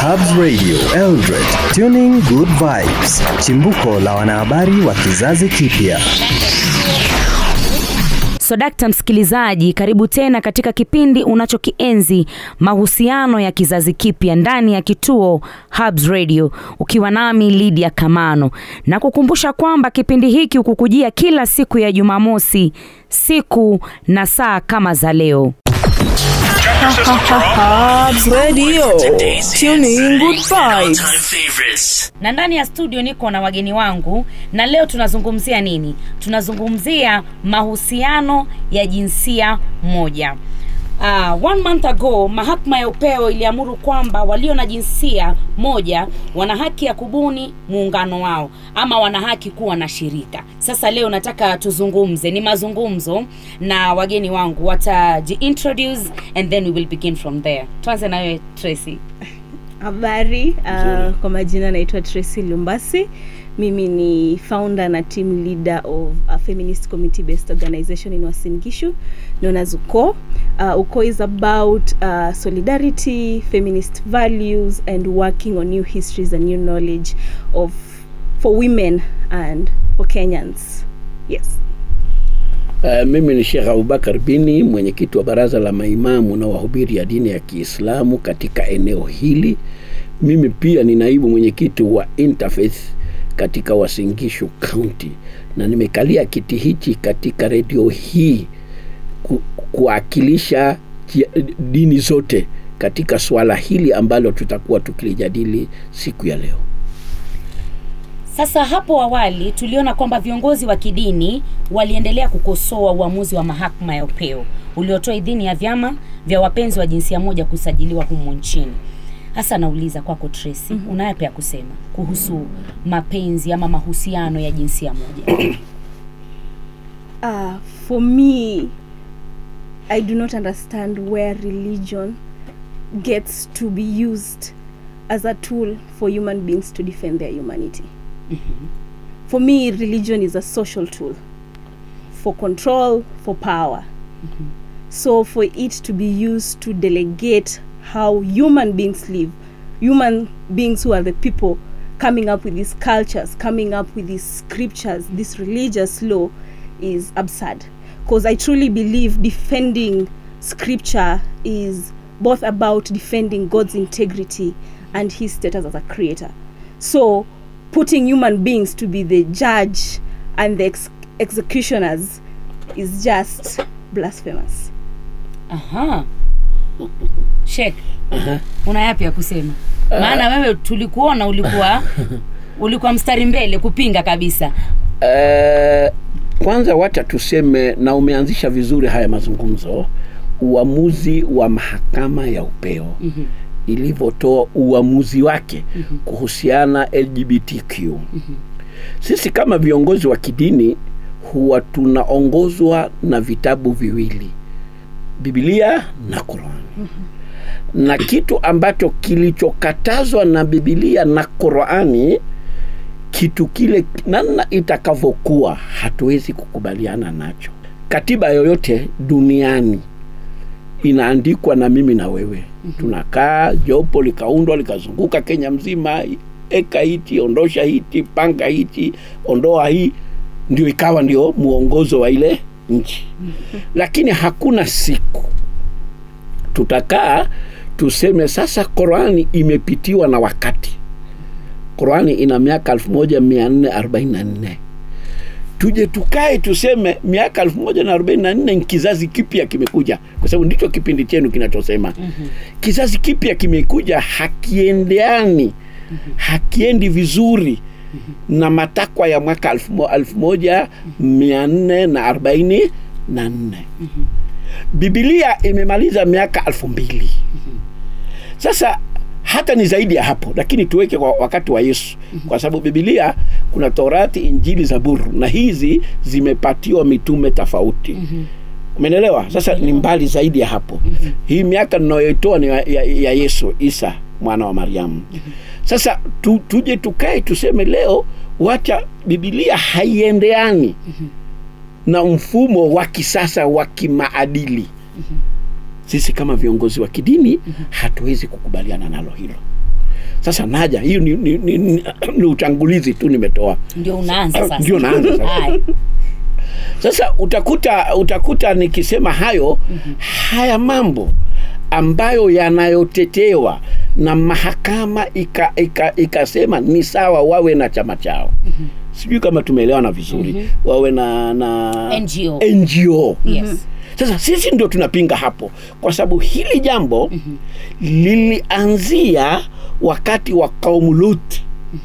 Hubs Radio Eldred, tuning good vibes, chimbuko la wanahabari wa kizazi kipya. So dakta msikilizaji, karibu tena katika kipindi unachokienzi mahusiano ya kizazi kipya ndani ya kituo Hubs Radio, ukiwa nami Lydia Kamano, na kukumbusha kwamba kipindi hiki hukukujia kila siku ya Jumamosi, siku na saa kama za leo. Hubs Radio. Tuning good vibes. favorites. na ndani ya studio niko na wageni wangu na leo tunazungumzia nini tunazungumzia mahusiano ya jinsia moja Uh, one month ago mahakama ya upeo iliamuru kwamba walio na jinsia moja wana haki ya kubuni muungano wao ama wana haki kuwa na shirika sasa leo nataka tuzungumze ni mazungumzo na wageni wangu watajiintroduce and then we will begin from there tuanze na wewe tracy Habari, uh, kwa majina naitwa Tracy Lumbasi. Mimi ni founder na team leader of a feminist community based organization in Uasin Gishu known as UKO. Uh, UKO is about uh, solidarity, feminist values and working on new histories and new knowledge of for women and for Kenyans. Yes. Uh, mimi ni Sheikh Abubakar Bini, mwenyekiti wa baraza la maimamu na wahubiri ya dini ya Kiislamu katika eneo hili. Mimi pia ni naibu mwenyekiti wa Interfaith katika Uasin Gishu County, na nimekalia kiti hichi katika redio hii ku, kuwakilisha jia- dini zote katika swala hili ambalo tutakuwa tukilijadili siku ya leo. Sasa hapo awali tuliona kwamba viongozi wa kidini waliendelea kukosoa uamuzi wa mahakama ya upeo uliotoa idhini ya vyama vya wapenzi wa jinsia moja kusajiliwa humu nchini. Hasa nauliza kwako Tracy, mm-hmm. unayapi ya kusema kuhusu mapenzi ama mahusiano ya jinsia moja? Uh, for me, I do not understand where religion gets to be used as a tool for human beings to defend their humanity. For me, religion is a social tool for control, for power. So, for it to be used to delegate how human beings live, human beings who are the people coming up with these cultures, coming up with these scriptures, this religious law is absurd. Because I truly believe defending scripture is both about defending God's integrity and his status as a creator. So, putting human beings to be the judge and the ex- executioners is just blasphemous. Aha. Sheikh, una yapi ya kusema? Maana wewe tulikuona ulikuwa ulikuwa mstari mbele kupinga kabisa. Eh, kwanza wacha tuseme na umeanzisha vizuri haya mazungumzo uamuzi wa mahakama ya upeo mm-hmm. ilivyotoa uamuzi wake mm-hmm. kuhusiana lgbtq mm-hmm. sisi kama viongozi wa kidini huwa tunaongozwa na vitabu viwili bibilia na quran mm-hmm. na kitu ambacho kilichokatazwa na bibilia na qurani kitu kile namna itakavyokuwa hatuwezi kukubaliana nacho katiba yoyote duniani inaandikwa na mimi na wewe mm-hmm. tunakaa jopo likaundwa likazunguka kenya mzima eka hiti ondosha hiti panga hiti ondoa hii ndio ikawa ndio mwongozo wa ile nchi mm-hmm. lakini hakuna siku tutakaa tuseme sasa Qurani imepitiwa na wakati. Qurani ina miaka 1444 tuje tukae tuseme miaka 1444 ni kizazi kipya kimekuja, kwa sababu ndicho kipindi chenu kinachosema mm-hmm. kizazi kipya kimekuja, hakiendeani mm-hmm. hakiendi vizuri mm-hmm. na matakwa ya mwaka 1444 mm-hmm. Biblia imemaliza miaka elfu mbili sasa hata ni zaidi ya hapo, lakini tuweke kwa wakati wa Yesu, kwa sababu Biblia kuna Torati, Injili, Zaburi na hizi zimepatiwa mitume tofauti. Umeelewa? Sasa ni mbali zaidi ya hapo. Hii miaka ninayoitoa ni ya, ya, ya Yesu Isa mwana wa Mariamu. Sasa tu, tuje tukae tuseme leo, wacha Biblia haiendeani na mfumo wa kisasa wa kimaadili sisi kama viongozi wa kidini hatuwezi kukubaliana nalo hilo sasa naja hiyo ni, ni, ni, ni, ni utangulizi tu nimetoa ndio unaanza sasa Ndio naanza sasa. Haya. sasa utakuta utakuta nikisema hayo haya mambo ambayo yanayotetewa na mahakama ikasema ika, ikasema ni sawa wawe na chama chao sijui kama tumeelewana vizuri wawe na, na NGO. NGO. yes Sasa sisi ndio tunapinga hapo, kwa sababu hili jambo lilianzia wakati wa kaumu Luti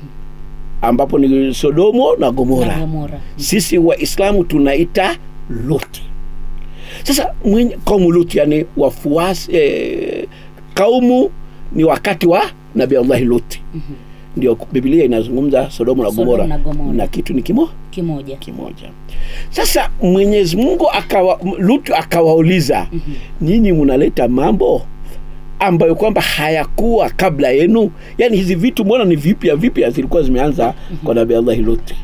ambapo ni Sodomo na Gomora. Na Gomora. Sisi Waislamu tunaita Luti. Sasa mwenye, kaumu Luti yani wafuasi eh, kaumu ni wakati wa Nabii Allahi Luti ndio Biblia inazungumza Sodomo na Sodomu Gomora na Gomora. na kitu ni kimo kimoja kimoja. Sasa Mwenyezi Mungu akawa Lutu akawauliza, nyinyi mnaleta mambo ambayo kwamba hayakuwa kabla yenu, yaani hizi vitu mbona ni vipya vipya, zilikuwa zimeanza kwa Nabii Allah Luti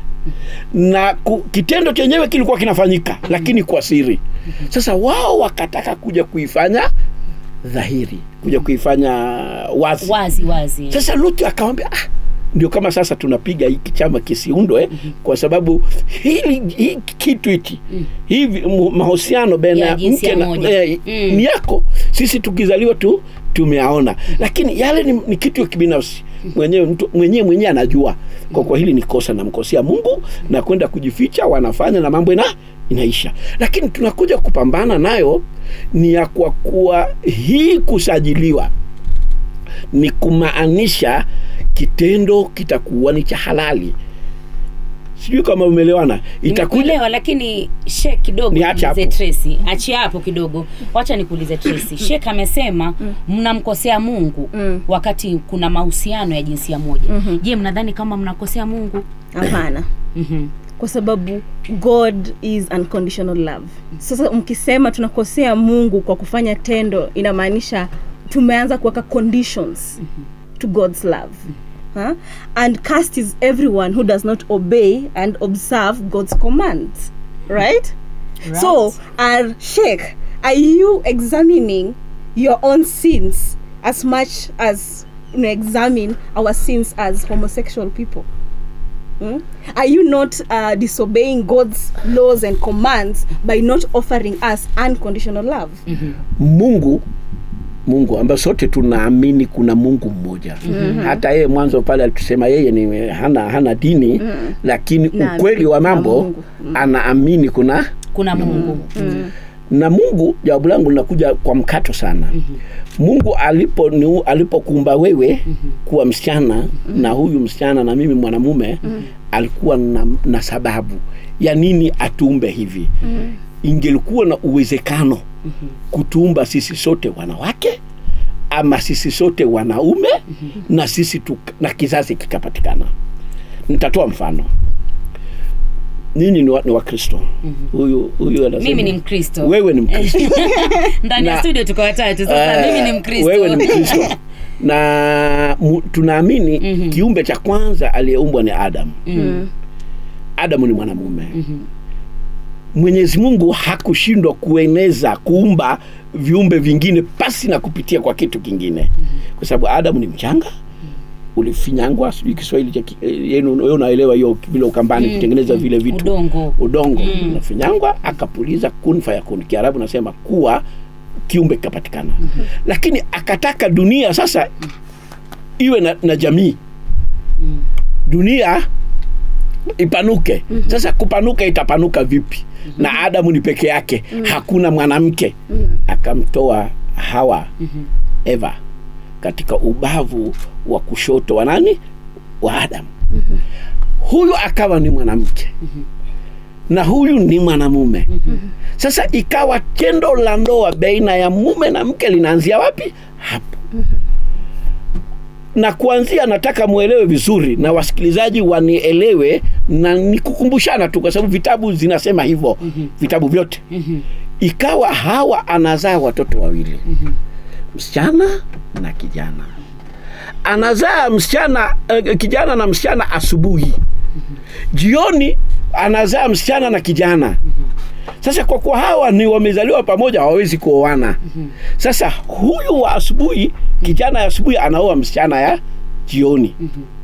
na ku, kitendo chenyewe kilikuwa kinafanyika lakini kwa siri. Sasa wao wakataka kuja kuifanya dhahiri, kuja kuifanya wazi. wazi wazi Sasa Lutu akawambia ah, ndio kama sasa tunapiga hiki chama kisiundwe kwa sababu hili hii kitu hiki hivi mu- mahusiano baina Ya ya jinsia mke na moja. eh, Mm. ni yako sisi tukizaliwa tu tumeaona lakini yale ni, ni kitu ya kibinafsi mwenyewe mtu mwenyewe mwenyewe anajua kwa kwa hili ni kosa namkosea Mungu na kwenda kujificha wanafanya na mambo ina inaisha lakini tunakuja kupambana nayo ni ya kwa kuwa hii kusajiliwa ni kumaanisha kitendo kitakuwa ni cha halali sijui kama umeelewana itakuja Nimekuelewa, lakini Sheikh kidogo Niache niulize hapo. Tracy, achia hapo kidogo, wacha nikuulize Tracy. Sheikh amesema mnamkosea Mungu wakati kuna mahusiano ya jinsia moja. Je, mnadhani kama mnakosea Mungu? hapana Mhm. kwa sababu god is unconditional love sasa mkisema tunakosea mungu kwa kufanya tendo inamaanisha tumeanza kuweka conditions to god's love huh? and cast is everyone who does not obey and observe god's commands right, so are sheikh are you examining your own sins as much as you know, examine our sins as homosexual people Hmm? Are you not uh, disobeying God's laws and commands by not offering us unconditional love? Mungu Mungu ambaye sote tunaamini kuna Mungu mmoja hata yeye mwanzo pale alitusema yeye ni hana, hana dini lakini Naamini ukweli wa kuna mambo Mungu. anaamini kuna Kuna Mungu. na Mungu, jawabu langu linakuja kwa mkato sana. Mungu alipo ni, alipokuumba wewe kuwa msichana na huyu msichana na mimi mwanamume alikuwa na, na sababu ya nini atuumbe hivi. Ingelikuwa na uwezekano kutuumba sisi sote wanawake ama sisi sote wanaume na sisi tu, na kizazi kikapatikana. Nitatoa mfano. Nyinyi ni wa- ni Wakristo. Huyu huyu anasema Mimi ni Mkristo. wewe ni Mkristo. Ndani ya Na- studio tuko watatu sasa. Eh, Mimi ni Mkristo. Wewe ni Mkristo. na mu, tunaamini kiumbe cha kwanza aliyeumbwa ni Adamu. Adamu ni mwanamume. Mwenyezi Mungu hakushindwa kueneza kuumba viumbe vingine pasi na kupitia kwa kitu kingine, kwa sababu Adamu ni mchanga ulifinyangwa, sijui Kiswahili cha ki- eh, yenu, wewe unaelewa hiyo vile ukambani kutengeneza vile vitu Udongo. udongo unafinyangwa akapuliza kun fayakun kiarabu nasema kuwa kiumbe kikapatikana lakini akataka dunia sasa iwe na, na jamii dunia ipanuke sasa kupanuka itapanuka vipi na adamu ni peke yake hakuna mwanamke akamtoa hawa eva katika ubavu wa kushoto wa nani wa adamu huyu akawa ni mwanamke na huyu ni mwanamume sasa ikawa tendo la ndoa baina ya mume na mke linaanzia wapi hapo na kuanzia nataka mwelewe vizuri na wasikilizaji wanielewe na nikukumbushana tu kwa sababu vitabu zinasema hivyo vitabu vyote ikawa hawa anazaa watoto wawili msichana na kijana anazaa msichana eh, kijana na msichana asubuhi jioni anazaa msichana na kijana sasa kwa kuwa hawa ni wamezaliwa pamoja hawawezi kuoana sasa huyu wa asubuhi kijana ya asubuhi anaoa msichana ya jioni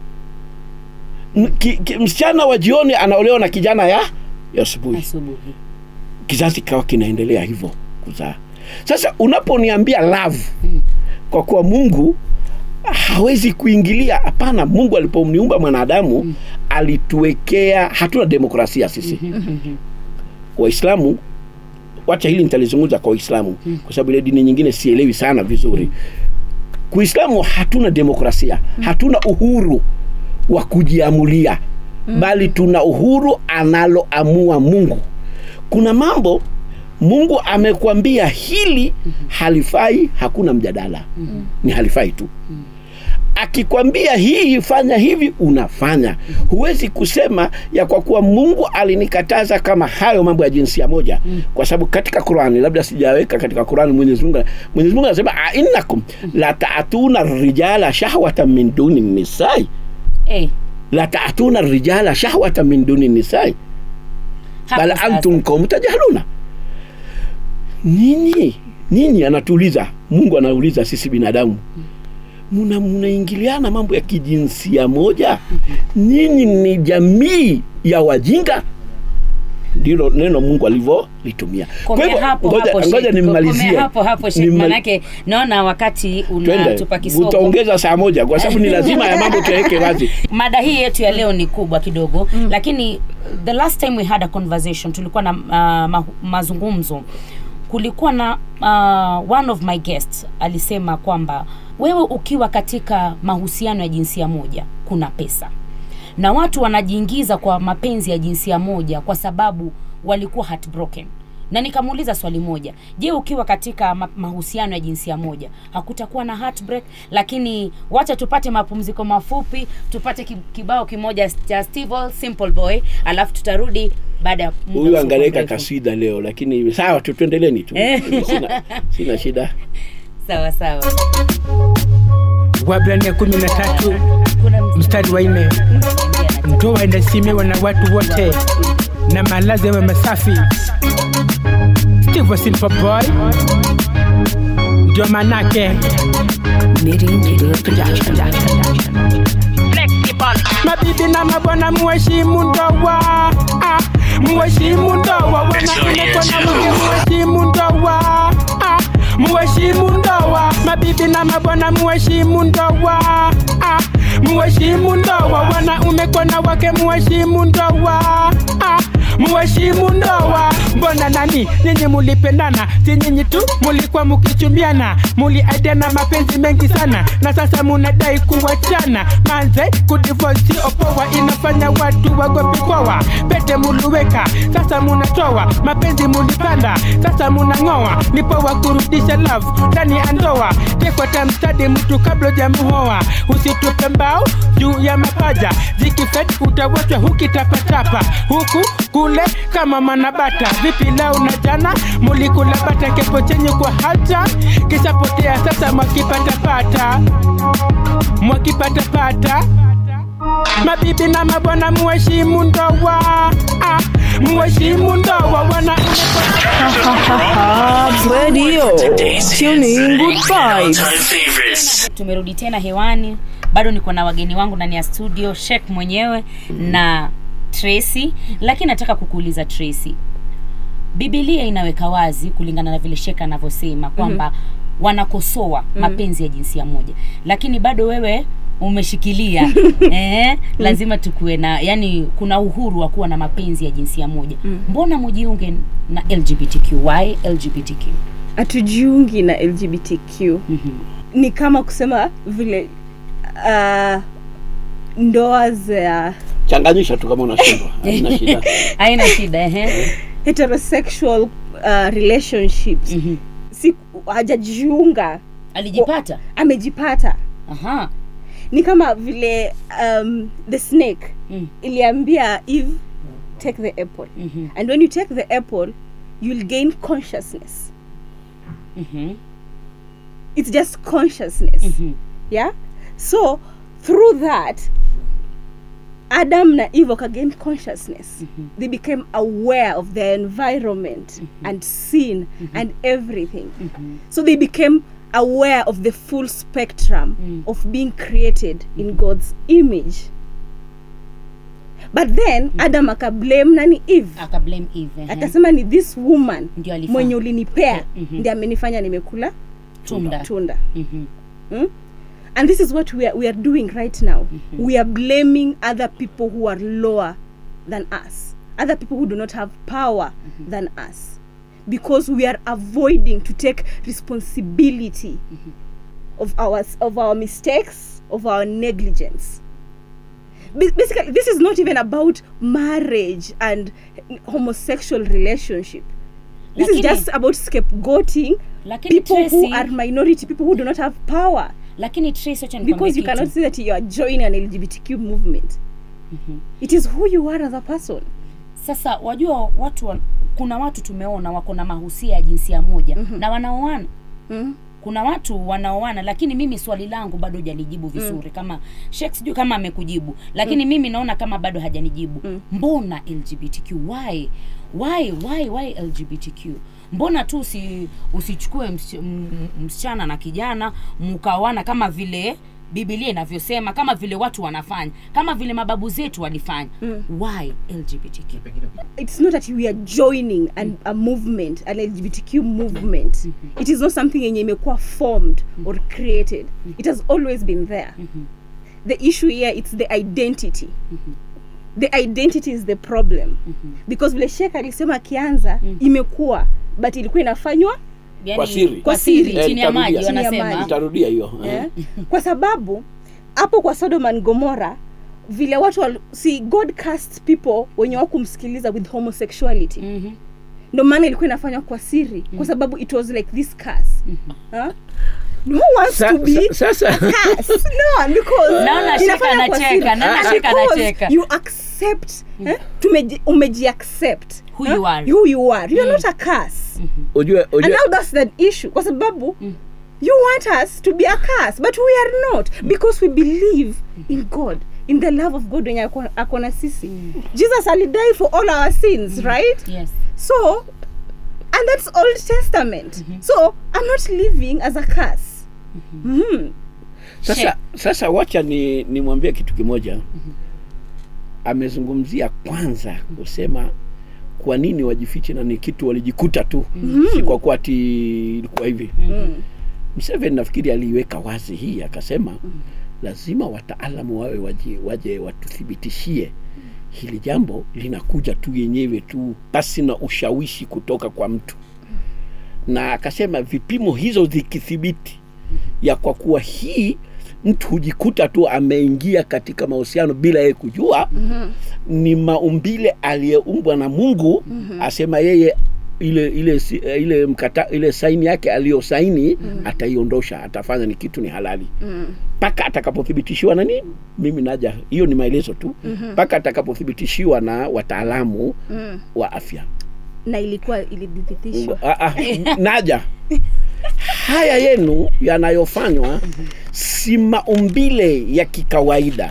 M- ki, ki, msichana wa jioni anaolewa na kijana ya ya asubuhi asubuhi kizazi kikawa kinaendelea hivyo kuzaa sasa unaponiambia love kwa kuwa mungu hawezi kuingilia hapana mungu alipomniumba mwanadamu alituwekea hatuna demokrasia sisi waislamu wacha hili nitalizungumza kwa waislamu kwa sababu ile dini nyingine sielewi sana vizuri kuislamu hatuna demokrasia hatuna uhuru wa kujiamulia bali tuna uhuru analoamua mungu kuna mambo mungu amekwambia hili halifai hakuna mjadala ni halifai tu akikwambia hii fanya hivi unafanya huwezi kusema ya kwa kuwa mungu alinikataza kama hayo mambo ya jinsia moja kwa sababu katika qurani labda sijaweka katika qurani mwenyezi mungu mwenyezi mungu anasema ainnakum la taatuna rijala shahwatan min duni nisai eh, la taatuna rijala shahwatan min duni nisai hapo bal sasa. antum qaumu tajhaluna nini nini anatuuliza mungu anauliza sisi binadamu muna munaingiliana mambo ya kijinsia moja nyinyi ni jamii ya wajinga ndilo neno mungu alivyolitumia Kwa Komea hivyo, hapo ngoja- hapo ngoja Sheikh. nimmalizie Komea hapo hapo Sheikh, Nimma- manake naona wakati twende unatupa kisoko utaongeza saa moja kwa sababu ni lazima ya mambo tuyaweke wazi mada hii yetu ya leo ni kubwa kidogo mm. lakini the last time we had a conversation tulikuwa na uh, ma, mazungumzo kulikuwa na uh, one of my guests alisema kwamba wewe ukiwa katika mahusiano ya jinsia moja kuna pesa na watu wanajiingiza kwa mapenzi ya jinsia moja kwa sababu walikuwa heartbroken na nikamuuliza swali moja je ukiwa katika ma- mahusiano ya jinsia moja hakutakuwa na heartbreak lakini wacha tupate mapumziko mafupi tupate ki- kibao kimoja cha Steve Earle, simple boy alafu tutarudi baada ya muda huyu usio angaleka mrefu. kasida leo lakini sawa tu tuendeleni tu Eh. sina, sina shida sawa sawa Waebrania kumi na tatu kuna mziki mstari wa nne unaingia na- ndoa inaheshimiwa na watu wote na malazi yawe masafi. Steve Simple Boy ndio manake mabibi na mabwana muheshimu ndoa ah, muheshimu ndoa wanaume kwa na mke muheshimu ndoa ah, muheshimu ndoa mabibi na mabwana muheshimu ndoa ah, muheshimu ndoa wanaume kwa na wake muheshimu ndoa ah, muheshimu ndoa mbona nani nyinyi mulipendana si nyinyi tu mulikuwa mukichumbiana muliaidiana mapenzi mengi sana na sasa munadai kuwachana manze kudivosi opoa inafanya watu wagopi koa pete muluweka sasa munatoa mapenzi mulipanda sasa munang'oa ni poa kurudisha love ndani ya ndoa tekwata mstadi mtu kabla jamuhoa usitupe mbao juu ya mapaja zikifet utawachwa hukitapatapa huku kule kama manabata vipi leo na jana mulikula bata kepo chenye kwa hata kishapotea sasa mwakipatapata mwakipatapata mabibi na mabwana muheshimu ndoa ah, muheshimu ndoa wanaume Radio. Tuning good vibes. tumerudi tena hewani bado niko na wageni wangu ndani ya studio shek mwenyewe na tracy lakini nataka kukuuliza tracy bibilia inaweka wazi kulingana na vile shek anavyosema kwamba mm-hmm. wanakosoa mm-hmm. mapenzi ya jinsia moja lakini bado wewe umeshikilia eh, lazima tukuwe na yani kuna uhuru wa kuwa na mapenzi ya jinsia moja mm. mbona mujiunge na lgbtq why lgbtq hatujiungi na lgbtq mm-hmm. ni kama kusema vile uh, ndoa za changanyisha tu kama unashindwa haina shida haina shida ehe. heterosexual uh, relationships Mhm. si hajajiunga alijipata amejipata aha ni kama vile um, the snake Mm. iliambia eve take the apple Mhm. and when you take the apple you'll gain consciousness Mhm. it's just consciousness Mhm. yeah so through that adam na eve gain consciousness they became aware of their environment and sin and everything so they became aware of the full spectrum of being created in god's image but then adam akablame nani eve akablame eve ehe. akasema ni this woman Ndio alifanya. mwenye ulinipea Mhm. ndi amenifanya nimekula tunda tunda Mhm. mm? and this is what we are, we are doing right now we are blaming other people who are lower than us other people who do not have power than us because we are avoiding to take responsibility of our of our mistakes of our negligence Ba- basically this is not even about marriage and homosexual relationship this is Lakini- just about scapegoating lakini people who Tracy- are minority people who do not have power lakini Tracy, wacha nikwambie because you kitu. cannot say that you are joining an lgbtq movement it is who you are as a person sasa wajua watu wa, kuna watu tumeona wako na mahusia ya jinsia moja mm-hmm. na wanaoana mm? kuna watu wanaoana lakini mimi swali langu bado hajalijibu vizuri mm. kama Sheikh sijui kama amekujibu lakini mm. mimi naona kama bado hajanijibu mm. mbona lgbtq why why why why lgbtq mbona tu usi, usichukue msi, m- m- msichana na kijana mkaoana kama vile bibilia inavyosema kama vile watu wanafanya kama vile mababu zetu walifanya mm. why lgbtq it's not that we are joining an, a movement an lgbtq movement it is not something yenye imekuwa formed or created it has always been there the issue here it's the identity the identity is the problem because vile shek alisema akianza imekuwa but ilikuwa inafanywa yani, Kwa siri. kwa siri Eh, chini ya maji nitarudia. Chini ya wanasema maji. nitarudia hiyo eh? kwa sababu hapo kwa sodom and gomora vile watu wal, see god cast people wenye wakumsikiliza with homosexuality Mhm. ndo maana ilikuwa inafanywa kwa siri kwa sababu it was like this curse huh? no wants Sa- to be sa- sasa curse. no because Naona Sheka inafanywa kwa anacheka, siri. naona And Sheka because anacheka. you accept eh? Tumeji, umejiaccept Who eh? you are. who you are you are not a curse ujue and ujue now that's the issue kwa sababu you want us to be a curse but we are not because we believe in god in the love of god wenye ako- ako na sisi jesus alidie for all our sins right yes so and that's old testament so i'm not living as a curse mm. sasa sasa wacha ni nimwambie kitu kimoja amezungumzia kwanza kusema kwa nini wajifiche na ni kitu walijikuta tu si kwa kuwa ati ilikuwa hivi Mseveni nafikiri aliiweka wazi hii akasema lazima wataalamu wawe waje, waje watuthibitishie hili jambo linakuja tu yenyewe tu pasi na ushawishi kutoka kwa mtu na akasema vipimo hizo zikithibiti ya kwa kuwa hii mtu hujikuta tu ameingia katika mahusiano bila yeye kujua mm-hmm. ni maumbile aliyeumbwa na mungu mm-hmm. asema yeye ile ile si- eh, ile mkata ile saini yake aliyosaini mm. ataiondosha atafanya ni kitu ni halali mpaka atakapothibitishiwa na nini mimi naja hiyo ni maelezo tu mpaka atakapothibitishiwa na wataalamu Mm. wa afya na ilikuwa ilidhibitishwa Ah, ah, naja haya yenu yanayofanywa si maumbile ya kikawaida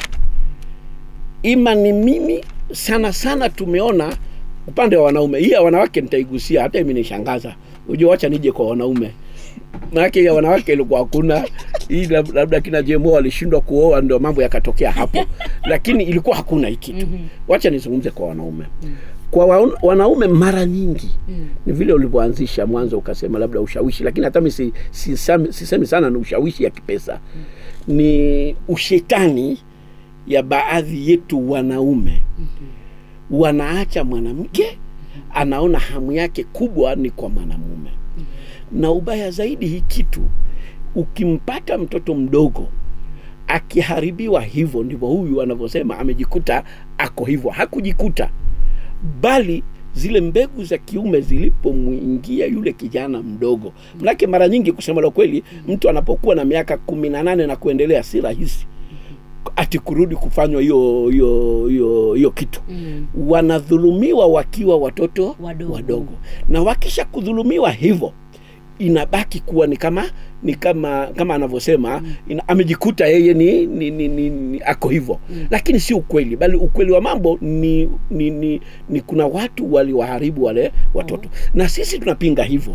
ima ni mimi sana sana tumeona upande wa wanaume hii ya wanawake nitaigusia hata imenishangaza ujua wacha nije kwa wanaume manake ya wanawake ilikuwa hakuna hii lab- labda kina jemo walishindwa kuoa ndio mambo yakatokea hapo lakini ilikuwa hakuna hii kitu wacha nizungumze kwa wanaume kwa wa, wanaume mara nyingi ni vile ulivyoanzisha mwanzo ukasema labda ushawishi lakini hata mi si, si, sisemi si sana ni ushawishi ya kipesa ni ushetani ya baadhi yetu wanaume wanaacha mwanamke anaona hamu yake kubwa ni kwa mwanamume na ubaya zaidi hii kitu ukimpata mtoto mdogo akiharibiwa hivyo ndivyo huyu anavyosema amejikuta ako hivyo hakujikuta bali zile mbegu za kiume zilipomwingia yule kijana mdogo manake mara nyingi kusema la kweli mtu anapokuwa na miaka kumi na nane na kuendelea si rahisi ati kurudi kufanywa hiyo hiyo hiyo hiyo kitu Mm. wanadhulumiwa wakiwa watoto Wadogo. wadogo na wakisha kudhulumiwa hivyo inabaki kuwa ni kama ni kama kama anavyosema mm. amejikuta yeye ni, ni, ni, ni, ni ako hivyo mm. lakini si ukweli bali ukweli wa mambo ni, ni, ni, ni kuna watu waliwaharibu wale watoto mm. na sisi tunapinga hivyo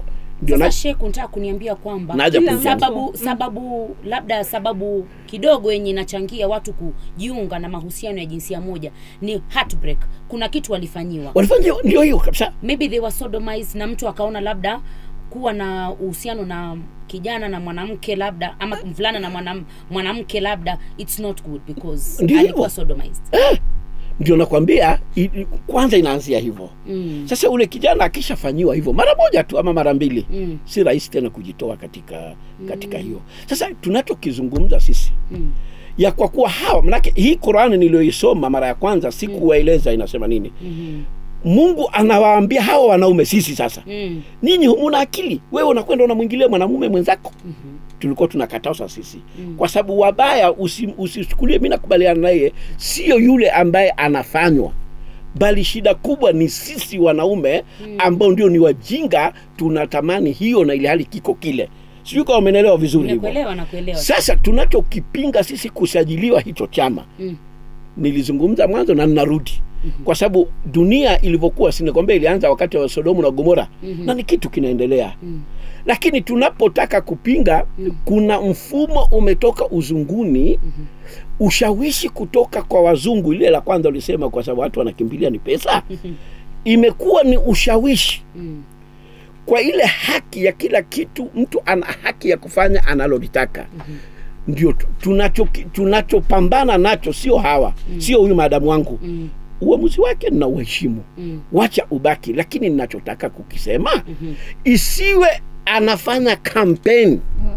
ndio sasa na sheku nataka kuniambia kwamba naja Kila kuja sababu sababu labda sababu kidogo yenye inachangia watu kujiunga na mahusiano ya jinsia moja ni heartbreak kuna kitu walifanyiwa walifanya ndio hiyo kabisa maybe they were sodomized na mtu akaona labda kuwa na uhusiano na kijana na mwanamke labda ama mvulana na mwanam, mwanamke labda it's not good because Ndio alikuwa hivyo. sodomized ndio nakwambia i- i- kwanza inaanzia hivyo mm. sasa ule kijana akishafanyiwa hivyo mara moja tu ama mara mbili Mm. si rahisi tena kujitoa katika katika hiyo sasa tunachokizungumza sisi Mm. ya kwa kuwa hawa manake hii qurani niliyoisoma mara ya kwanza sikuwaeleza inasema nini Mhm. mungu anawaambia hawa wanaume sisi sasa Mm. ninyi humuna akili wewe unakwenda unamwingilia mwanamume mwenzako tulikuwa tunakataza sisi mm. kwa sababu wabaya usi- usichukulie mi nakubaliana naye sio yule ambaye anafanywa bali shida kubwa ni sisi wanaume mm. ambao ndio ni wajinga tunatamani hiyo na ili hali kiko kile sijui kama umenelewa vizuri hivyo nakuelewa nakuelewa sasa tunachokipinga sisi kusajiliwa hicho chama Mm. nilizungumza mwanzo na ninarudi mm-hmm. kwa sababu dunia ilivyokuwa sinakwambia ilianza wakati wa sodomu na gomora mm-hmm. na ni kitu kinaendelea mm. lakini tunapotaka kupinga mm. kuna mfumo umetoka uzunguni mm-hmm. ushawishi kutoka kwa wazungu ile la kwanza ulisema kwa sababu watu wanakimbilia ni pesa mm-hmm. imekuwa ni ushawishi Mm. kwa ile haki ya kila kitu mtu ana haki ya kufanya analolitaka mm-hmm. ndio tu- tunacho tunachopambana nacho sio hawa mm. sio huyu maadamu wangu Mm. uamuzi wake na uheshimu Mm. wacha ubaki lakini ninachotaka kukisema mm-hmm. isiwe anafanya kampeni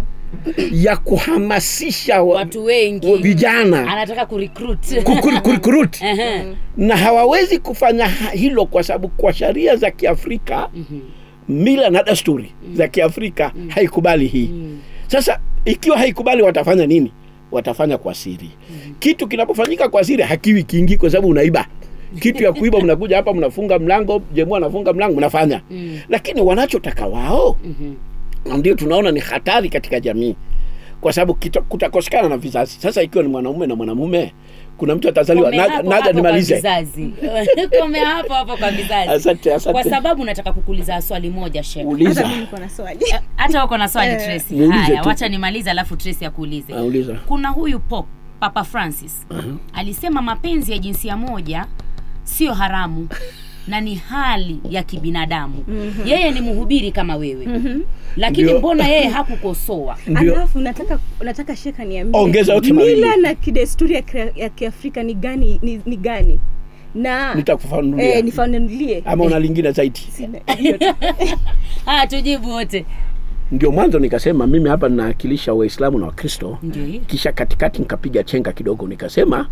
ya kuhamasisha wa, watu wengi vijana anataka kurecruit kukuri- kurikurut Ehe. na hawawezi kufanya ha- hilo kwa sababu kwa sheria za kiafrika Mhm. mila na desturi za kiafrika haikubali hii sasa ikiwa haikubali watafanya nini watafanya kwa siri kitu kinapofanyika kwa siri hakiwi kingi kwa sababu unaiba kitu ya kuiba mnakuja hapa mnafunga mlango jemua anafunga mlango mnafanya lakini wanachotaka wao ndio tunaona ni hatari katika jamii kwa sababu kita- kutakosekana na vizazi sasa ikiwa ni mwanaume na mwanamume kuna mtu atazaliwa Komea naja, hapo naja hapo kwa nimalize vizazi komea hapo hapo kwa vizazi asante asante kwa sababu nataka kukuuliza swali moja shek hata uliza mi niko na swali hata uko na swali Eh. tracy Niulize haya tu. wacha nimalize alafu tracy akuulize Ah, uliza kuna huyu pop papa francis alisema mapenzi ya jinsia moja sio haramu na ni hali ya kibinadamu yeye ni mhubiri kama wewe lakini Ndio. mbona yeye hakukosoa ndio alafu nataka nataka sheka niambie Ongeza yote mawili. mila na kidesturi ya, kia- ya kiafrika ni gani ni, ni gani na nitakufanulia eh, nifanulie ama una lingine zaidi Sina- hiyo tu. haya tujibu wote ndio mwanzo nikasema mimi hapa ninawakilisha waislamu na wakristo ndio hiyo kisha katikati nikapiga chenga kidogo nikasema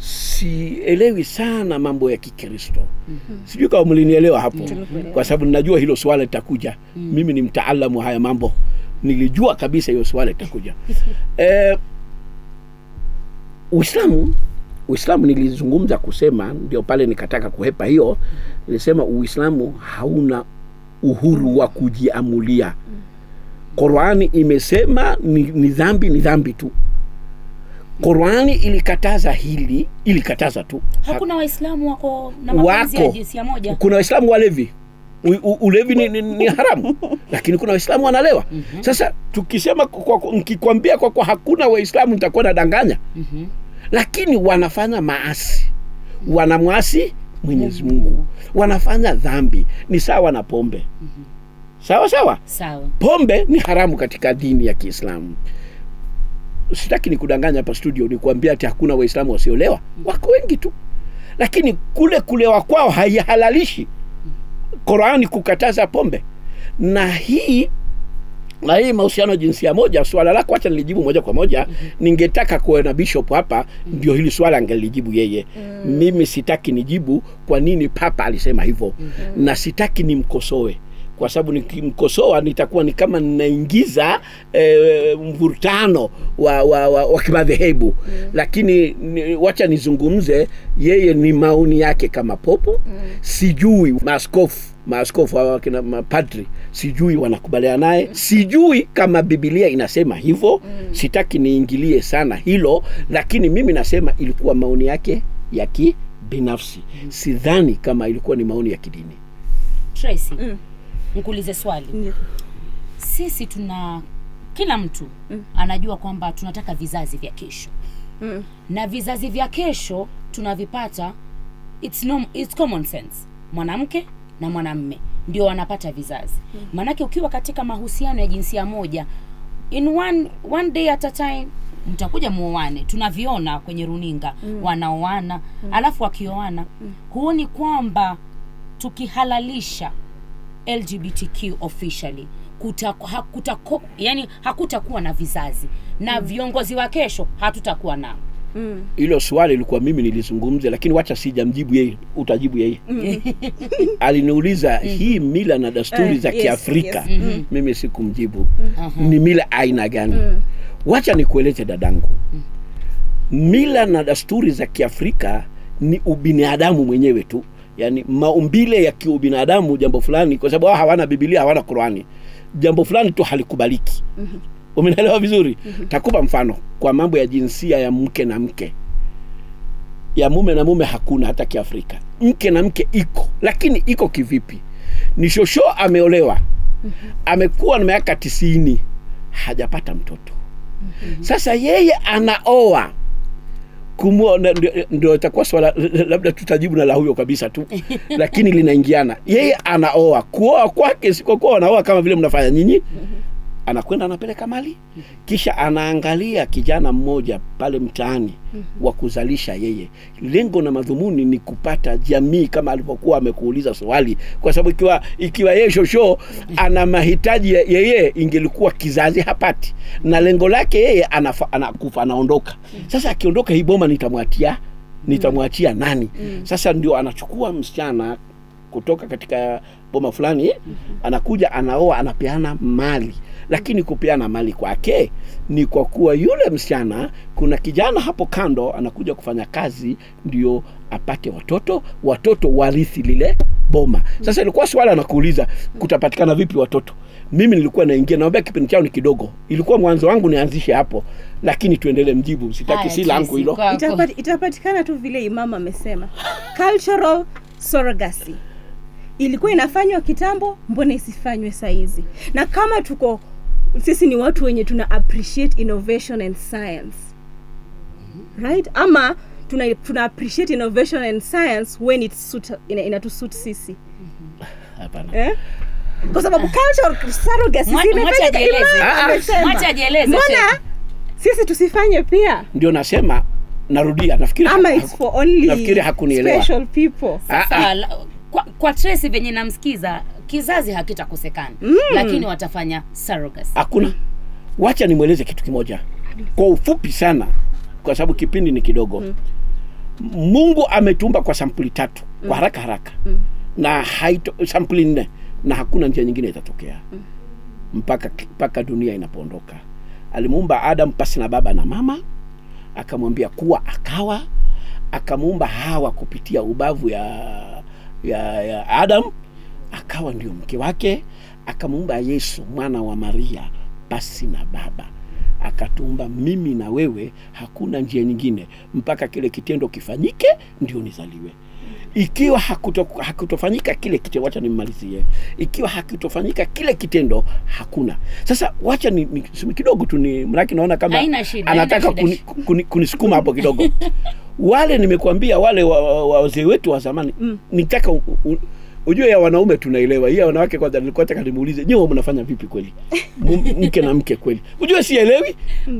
sielewi sana mambo ya kikristo sijui kama mlinielewa hapo kwa sababu ninajua hilo swala litakuja mimi ni mtaalamu wa haya mambo nilijua kabisa hiyo swala litakuja eh, uislamu uislamu nilizungumza kusema ndio pale nikataka kuhepa hiyo nilisema uislamu hauna uhuru wa kujiamulia qurani imesema ni, ni dhambi ni dhambi tu qurani ilikataza hili ilikataza tu hakuna waislamu wako na mapenzi ya wako jinsia moja kuna waislamu walevi U, u, ulevi ni, ni, ni haramu lakini kuna waislamu wanalewa mm-hmm. sasa tukisema kwa- kwa- nikikwambia kwa kwa hakuna waislamu nitakuwa nadanganya Mhm. lakini wanafanya maasi wanamwasi mwenyezi mungu wanafanya dhambi ni sawa na pombe sawa sawa sawa pombe ni haramu katika dini ya kiislamu sitaki nikudanganya hapa studio nikuambia ati hakuna waislamu wasiolewa wako wengi tu lakini kule kulewa kwao haihalalishi qurani kukataza pombe na hii na hii mahusiano ya jinsia moja swala lako hacha nilijibu moja kwa moja ningetaka kuwe na bishop hapa ndio hili swala angelijibu yeye mimi sitaki nijibu kwa nini papa alisema hivyo na sitaki nimkosoe kwa sababu nikimkosoa nitakuwa ni kama ninaingiza e, mvurutano wa, wa, wa, wa kimadhehebu mm. lakini ni, wacha nizungumze yeye ni maoni yake kama popo mm. sijui maaskofu maaskofu hawa wakina mapadri sijui wanakubaliana naye mm. sijui kama bibilia inasema hivyo mm. sitaki niingilie sana hilo lakini mimi nasema ilikuwa maoni yake ya kibinafsi mm. sidhani kama ilikuwa ni maoni ya kidini tracy Mm. nikuulize swali Ndio. sisi tuna kila mtu mm. anajua kwamba tunataka vizazi vya kesho Mm. na vizazi vya kesho tunavipata it's, no, it's common sense mwanamke na mwanamme ndio wanapata vizazi maanake ukiwa katika mahusiano ya jinsia moja in one, one day at a time mtakuja muoane tunaviona kwenye runinga mm. wanaoana mm. alafu wakioana mm. huoni kwamba tukihalalisha lgbtq officially kuta, hakutako, yani hakutakuwa na vizazi na mm. viongozi wa kesho hatutakuwa nao Mm. hilo swali ilikuwa mimi nilizungumza lakini wacha sijamjibu yeye utajibu yeye aliniuliza hii mila na desturi Eh, za yes, kiafrika yes. mimi sikumjibu ni mila aina gani wacha nikueleze dadangu mila na desturi za kiafrika ni ubinadamu mwenyewe tu yaani maumbile ya kiubinadamu jambo fulani kwa sababu hao hawana bibilia hawana qurani jambo fulani tu halikubaliki umenaelewa vizuri takupa mfano kwa mambo ya jinsia ya mke na mke ya mume na mume hakuna hata kiafrika mke na mke iko lakini iko kivipi ni shosho ameolewa amekuwa na miaka tisini hajapata mtoto sasa yeye anaoa kumua na- ndio- ndio itakuwa swala labda tutajibu na la huyo kabisa tu lakini linaingiana yeye anaoa kuoa kwake sikokuwa wanaoa kama vile mnafanya nyinyi anakwenda anapeleka mali kisha anaangalia kijana mmoja pale mtaani wa kuzalisha yeye lengo na madhumuni ni kupata jamii kama alivyokuwa amekuuliza swali kwa sababu ikiwa ikiwa yeye shosho ana mahitaji ya yeye ingelikuwa kizazi hapati na lengo lake yeye anafa, anakufa anaondoka sasa akiondoka hii boma nitamwatia nitamwachia nani sasa ndio anachukua msichana kutoka katika boma fulani anakuja anaoa anapeana mali lakini kupeana mali kwake ni kwa kuwa yule msichana kuna kijana hapo kando anakuja kufanya kazi ndio apate watoto watoto warithi lile boma sasa ilikuwa swala nakuuliza kutapatikana vipi watoto mimi nilikuwa naingia naambia kipindi chao ni kidogo ilikuwa mwanzo wangu nianzishe hapo lakini tuendelee mjibu sitaki Haya, si langu Tracy, hilo kwako. Itapati, itapatikana tu vile imam amesema cultural surrogacy ilikuwa inafanywa kitambo mbona isifanywe saizi na kama tuko sisi ni watu wenye tuna appreciate innovation and science right ama tuna, tuna appreciate innovation and science when it suit, ina, inatusuit sisi hapana eh? kwa sababu cultural surrogacy Mwa- zimefanyika, mwacha ajieleze. Imam Ah, ah. amesema. Mwacha ajieleze, mbona Sheikh. sisi tusifanye pia ndio nasema narudia nafikiri ama haku- it's for only nafikiri hakunielewa. special people Ah, ah. Sasa, la- kwa, kwa Tracy venye namsikiza kizazi hakitakosekana mm. lakini watafanya surrogacy. hakuna wacha nimweleze kitu kimoja kwa ufupi sana kwa sababu kipindi ni kidogo mm. mungu ametumba kwa sampuli tatu mm. kwa haraka haraka mm. na haito, sampuli nne na hakuna njia nyingine itatokea mm. mpaka mpaka dunia inapoondoka alimuumba adam pasi na baba na mama akamwambia kuwa akawa akamuumba hawa kupitia ubavu ya ya, ya adam akawa ndio mke wake akamuumba yesu mwana wa maria pasi na baba akatuumba mimi na wewe hakuna njia nyingine mpaka kile kitendo kifanyike ndio nizaliwe ikiwa hakuto, hakutofanyika kile kitendo wacha nimmalizie ikiwa hakutofanyika kile kitendo hakuna sasa wacha ni, ni sema kidogo tu ni mraki naona kama Haina shida, anataka haina kuni, shida. kuni, kunisukuma hapo kidogo wale nimekuambia wale wa- wa- wa- wazee wetu wa zamani mm. nitaka u- u- ujue ya wanaume tunaelewa hii ya wanawake kwanza nilikuwa nataka nimuulize nyewe mnafanya vipi kweli M- mke na mke kweli ujue sielewi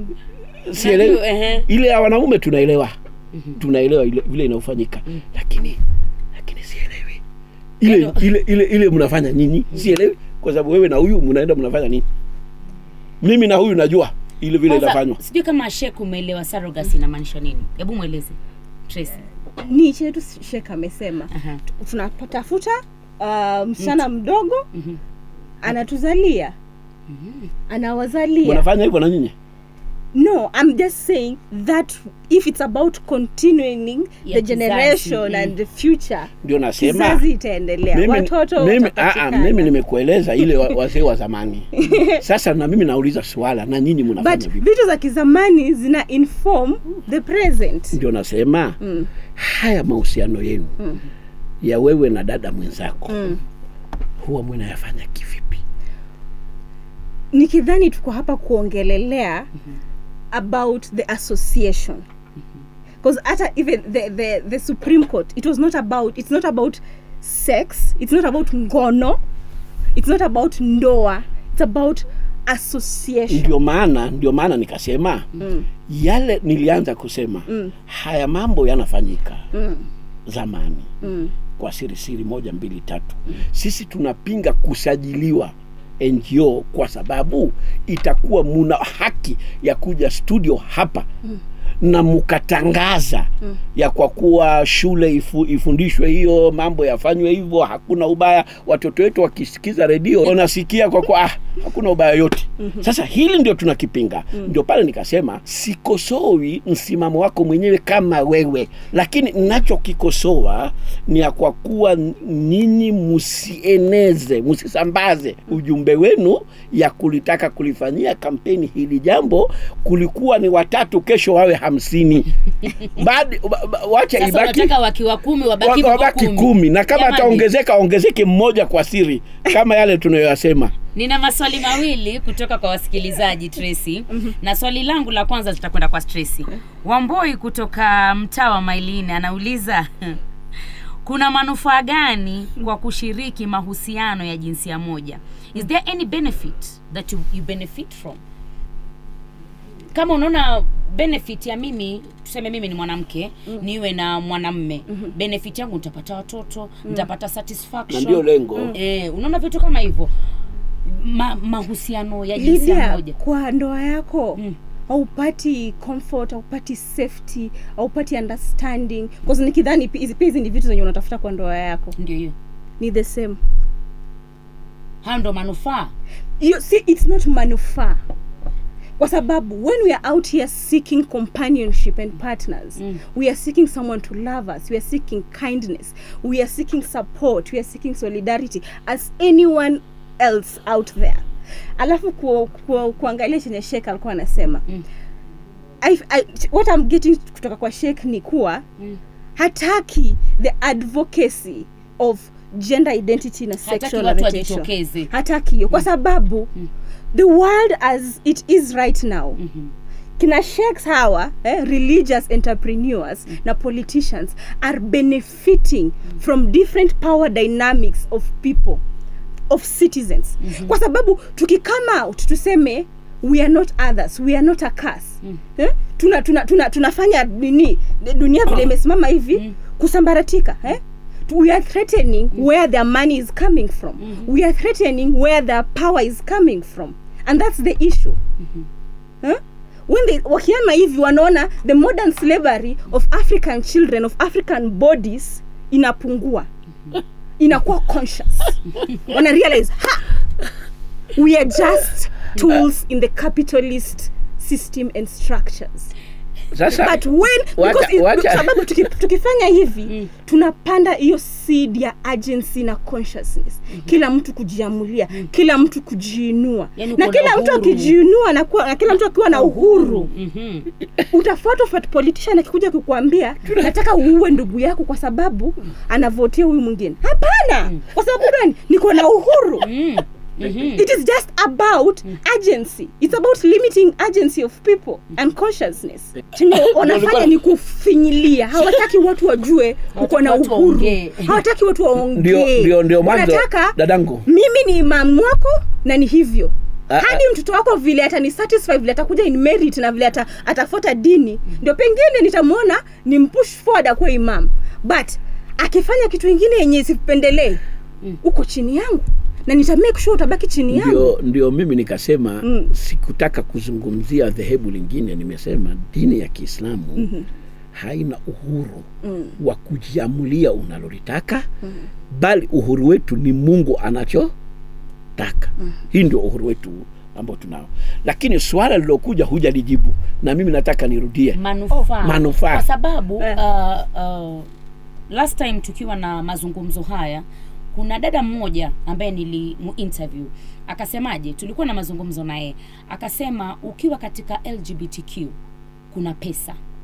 sielewi Najua, ehe. ile ya wanaume tunaelewa tunaelewa ile vile inaofanyika lakini lakini sielewi ile Yaani- ile ile ile mnafanya nyinyi sielewi kwa sababu wewe na huyu mnaenda mnafanya nini mimi na huyu najua ile vile Kwanza, inafanywa sijui kama Sheikh umeelewa surrogacy inamaanisha nini hebu mweleze Tracy. ni chetu shek amesema Aha. tunatafuta uh, msichana mdogo anatuzalia anawazalia mnafanya hivyo na nyinyi no i'm just saying that if it's about continuing Ya the kizazi, generation mm. and the future ndio nasema kizazi itaendelea mimi, watoto mimi, aa, watapatikana. mimi nimekueleza ile wa- wazee wa zamani sasa na mimi nauliza swala na nyinyi mnafanya but vipi vitu za kizamani zina inform the present ndio nasema Mm. haya mahusiano yenu ya wewe na dada mwenzako Mm. huwa mnayafanya kivipi nikidhani tuko hapa kuongelelea about the association because hata even the, the, the supreme court it was not about it's not about sex it's not about ngono it's not about ndoa it's about association ndio maana ndio maana nikasema mm. yale nilianza kusema mm. haya mambo yanafanyika mm. zamani mm. kwa siri siri moja mbili tatu mm. sisi tunapinga kusajiliwa ngo kwa sababu itakuwa muna haki ya kuja studio hapa mm na mkatangaza mm. ya kwa kuwa shule ifu, ifundishwe hiyo mambo yafanywe hivyo hakuna ubaya watoto wetu wakisikiza redio wanasikia kwa kuwa ah, hakuna ubaya yote mm-hmm. sasa hili ndio tunakipinga mm. ndio pale nikasema sikosowi msimamo wako mwenyewe kama wewe lakini nachokikosoa ni ya kwa kuwa ninyi msieneze msisambaze ujumbe wenu ya kulitaka kulifanyia kampeni hili jambo kulikuwa ni watatu kesho wawe hamsini Baadi- ba- ba- wacha sasa ibaki unataka wakiwa kumi wabaki wa- wabaki kumi, kumi na kama Jamani, ataongezeka aongezeke mmoja kwa siri kama yale tunayoyasema nina maswali mawili kutoka kwa wasikilizaji Tracy na swali langu la kwanza litakwenda kwa Tracy Wamboi kutoka mtaa wa Mailini anauliza kuna manufaa gani kwa kushiriki mahusiano ya jinsia moja is there any benefit that you, you benefit from kama unaona benefit ya mimi tuseme mimi ni mwanamke mm. niwe na mwanamme mm-hmm. benefit yangu nitapata watoto mm. nitapata na satisfaction ndio lengo eh, unaona vitu kama hivyo Ma, mahusiano ya jinsia Lydia, moja kwa ndoa yako Mm. haupati comfort haupati safety haupati understanding bcause nikidhani pi- hizi pia hizi ni vitu zenye unatafuta kwa ndoa yako ndio hiyo ni the same hayo ndo manufaa you see it's not manufaa kwa sababu when we are out here seeking companionship and partners Mm. we are seeking someone to love us we are seeking kindness we are seeking support we are seeking solidarity as anyone else out there alafu ku, ku, kuangalia chenye shek alikuwa anasema Mm. I, I, what I'm getting kutoka kwa shek ni kuwa Mm. hataki the advocacy of gender identity na hataki sexual watu orientation wajitokeze hataki hiyo kwa sababu the world as it is right now Mhm. kina sheikhs hawa eh, religious entrepreneurs na politicians are benefiting from different power dynamics of people of citizens kwa sababu tukikama out tuseme we are not others we are not a curse eh? tuna, tuna, tuna, tunafanya nini dunia vile imesimama hivi kusambaratika eh? we are threatening where their money is coming from we are threatening where their power is coming from and that's the issue huh? when they wakiama hivi wanaona the modern slavery of african children of african bodies inapungua inakuwa conscious wana realize ha we are just tools in the capitalist system and structures sasa but when Wacha- because it, wacha- sababu tuki, tukifanya hivi tunapanda hiyo seed ya agency na consciousness kila mtu kujiamulia kila mtu kujiinua Yaani na uko na kila mtu uhuru. akijiinua na, kuwa, na kila mtu akiwa na uhuru Mhm. utafuata ufat politician akikuja kukuambia nataka uue ndugu yako kwa sababu anavotia huyu mwingine hapana kwa sababu gani niko na uhuru Mm. Mhm. it is just about agency it's about limiting agency of people and consciousness chenye wanafanya ni kufinyilia hawataki watu wajue uko na watu uhuru waongee. hawataki watu ndio waongee ndio ndio mwanzo wanataka dadangu mimi ni imamu wako na ni hivyo Ah, hadi mtoto wako vile atani satisfy vile atakuja in merit na vile ata, atafuata dini ndio pengine nitamwona ni mpush forward akuwe imam but akifanya kitu ingine yenye sipendelee uko chini yangu na nita make sure utabaki chini yangu ndio ndio mimi nikasema Mm. sikutaka kuzungumzia dhehebu lingine nimesema dini ya kiislamu mm-hmm. haina uhuru mm. wa kujiamulia unalolitaka mm. bali uhuru wetu ni mungu anachotaka mm. hii ndio uhuru wetu ambao tunao lakini swala lilokuja hujalijibu na mimi nataka nirudie manufaa Manufaa. kwa sababu Eh. uh, uh, last time tukiwa na mazungumzo haya kuna dada mmoja ambaye nilimuinterview akasemaje tulikuwa na mazungumzo naye akasema ukiwa katika lgbtq kuna pesa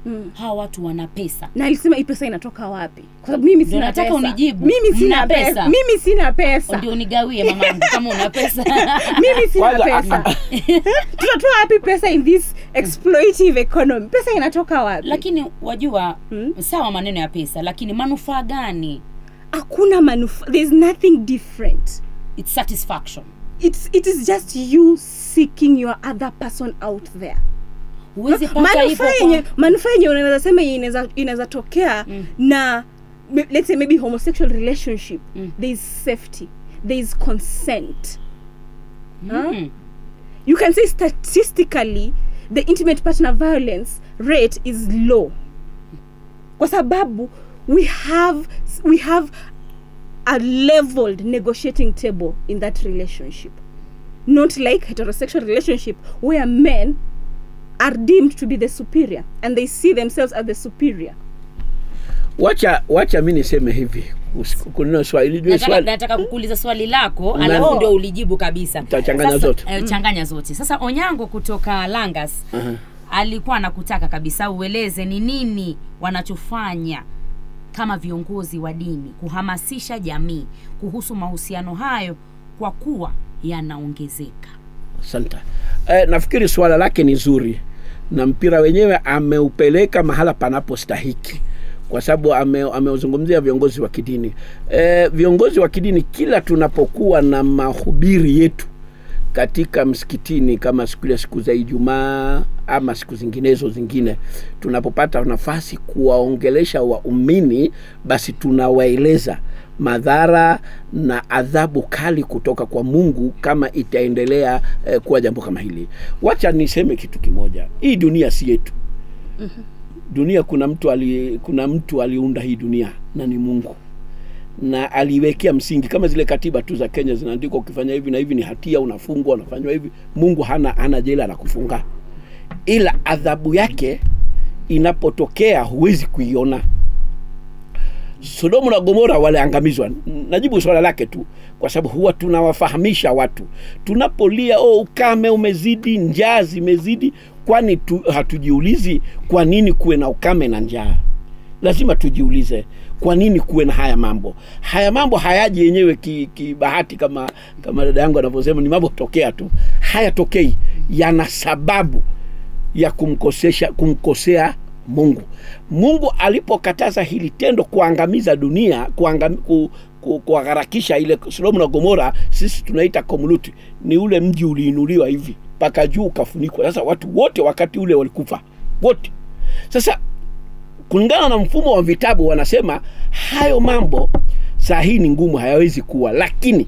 Mm. hawa watu wana pesa na alisema hii pesa inatoka wapi kwa sababu mimi Ndio sina nataka pesa. unijibu. mimi sina Mna pesa. pesa? mimi sina pesa ndio unigawie mamangu kama una pesa mimi sina Kwanza, pesa tutatoa wapi pesa in this exploitive economy pesa inatoka wapi lakini wajua Mm. sawa maneno ya pesa lakini manufaa gani hakuna manufaa there's nothing different It's satisfaction it's, it is just you seeking your other person out there huwezi pata hivyo manufaa yenye kwa... manufaa yenye unaweza sema yenye inaweza inaweza tokea Mm. na m- let's say maybe homosexual relationship Mm. there is safety there is consent mm. you can say statistically the intimate partner violence rate is low kwa sababu we have we have a leveled negotiating table in that relationship not like heterosexual relationship where men are deemed to be the superior and they see themselves as the superior wacha wacha mi niseme hivi usiku- kuneno swali jue nataka, swali nataka kukuuliza swali lako Na- alafu ndio ulijibu kabisa Utachanganya Sasa, zote. eh, changanya zote sasa onyango kutoka langas Aha. alikuwa anakutaka kabisa ueleze ni nini wanachofanya kama viongozi wa dini kuhamasisha jamii kuhusu mahusiano hayo kwa kuwa yanaongezeka asante eh, nafikiri suala lake ni zuri na mpira wenyewe ameupeleka mahala panapostahiki kwa sababu ame, ameuzungumzia viongozi wa kidini eh, viongozi wa kidini kila tunapokuwa na mahubiri yetu katika msikitini kama siku ile siku za ijumaa ama siku zinginezo zingine tunapopata nafasi kuwaongelesha waumini basi tunawaeleza madhara na adhabu kali kutoka kwa mungu kama itaendelea eh, kuwa jambo kama hili wacha niseme kitu kimoja hii dunia si yetu dunia kuna mtu ali, kuna mtu aliunda hii dunia na ni mungu na aliwekea msingi kama zile katiba tu za kenya zinaandikwa ukifanya hivi na hivi ni hatia unafungwa unafanywa hivi mungu hana hana jela la kufunga ila adhabu yake inapotokea huwezi kuiona sodomu na gomora waliangamizwa najibu swala lake tu kwa sababu huwa tunawafahamisha watu tunapolia oh, ukame umezidi njaa zimezidi kwani tu, hatujiulizi kwa nini kuwe na ukame na njaa lazima tujiulize kwa nini kuwe na haya mambo haya mambo hayaji yenyewe kibahati ki kibahati kama kama dada yangu anavyosema ni mambo tokea tu hayatokei yana sababu ya kumkosesha kumkosea mungu mungu alipokataza hili tendo kuangamiza dunia kuangam, ku, ku, kuharakisha ile sodomu na gomora sisi tunaita komluti ni ule mji uliinuliwa hivi mpaka juu ukafunikwa sasa watu wote wakati ule walikufa wote sasa kulingana na mfumo wa vitabu wanasema hayo mambo saa hii ni ngumu hayawezi kuwa lakini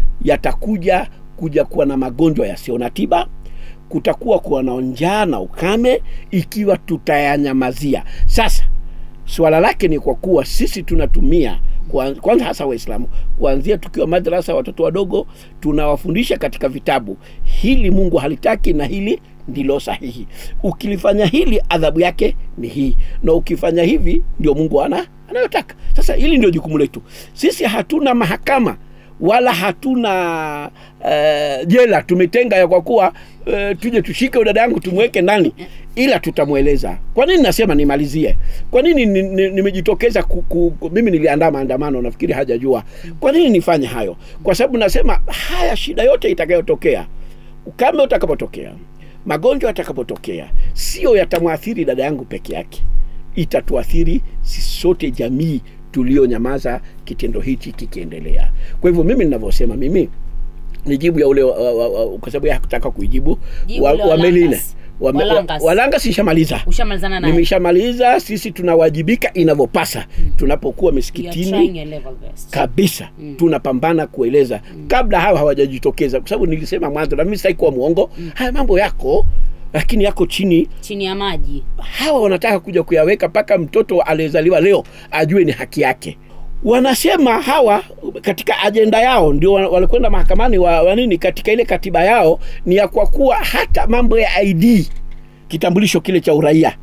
yatakuja kuja kuwa na magonjwa yasiyo na tiba kutakuwa kuwa na njaa na ukame ikiwa tutayanyamazia sasa swala lake ni kwa kuwa sisi tunatumia kwa- kwanza hasa waislamu kuanzia tukiwa madrasa watoto wadogo tunawafundisha katika vitabu hili mungu halitaki na hili ndilo sahihi ukilifanya hili adhabu yake ni hii na ukifanya hivi ndio mungu ana anayotaka sasa hili ndio jukumu letu sisi hatuna mahakama wala hatuna uh, jela tumetenga ya kwa kuwa uh, tuje tushike dada yangu tumweke ndani ila tutamweleza kwa nini nasema nimalizie kwa nini ni- ni- nimejitokeza ku, ku, ku, mimi niliandaa maandamano nafikiri hajajua kwa nini nifanye hayo kwa sababu nasema haya shida yote itakayotokea ukame utakapotokea magonjwa yatakapotokea sio yatamwathiri dada yangu peke yake itatuathiri sisi sote jamii tulionyamaza kitendo hichi kikiendelea kwa hivyo mimi ninavyosema mimi ni jibu ya ule wa- wa- wa- kwa sababu ya hakutaka kuijibu Jibu wa, ule wa wa meline Langas. Wa- Wa wa- Langas. walanga sishamaliza ushamalizana naye nimeshamaliza sisi tunawajibika inavyopasa tunapokuwa You are trying misikitini your level best. kabisa mm. tunapambana kueleza mm. kabla hawa hawajajitokeza kwa sababu nilisema mwanzo na mimi sitaki kuwa mwongo mm. haya mambo yako lakini yako chini chini ya maji hawa wanataka kuja kuyaweka mpaka mtoto aliyezaliwa leo ajue ni haki yake wanasema hawa katika ajenda yao ndio wa- walikwenda mahakamani wa, wa nini katika ile katiba yao ni ya kwa kuwa hata mambo ya id kitambulisho kile cha uraia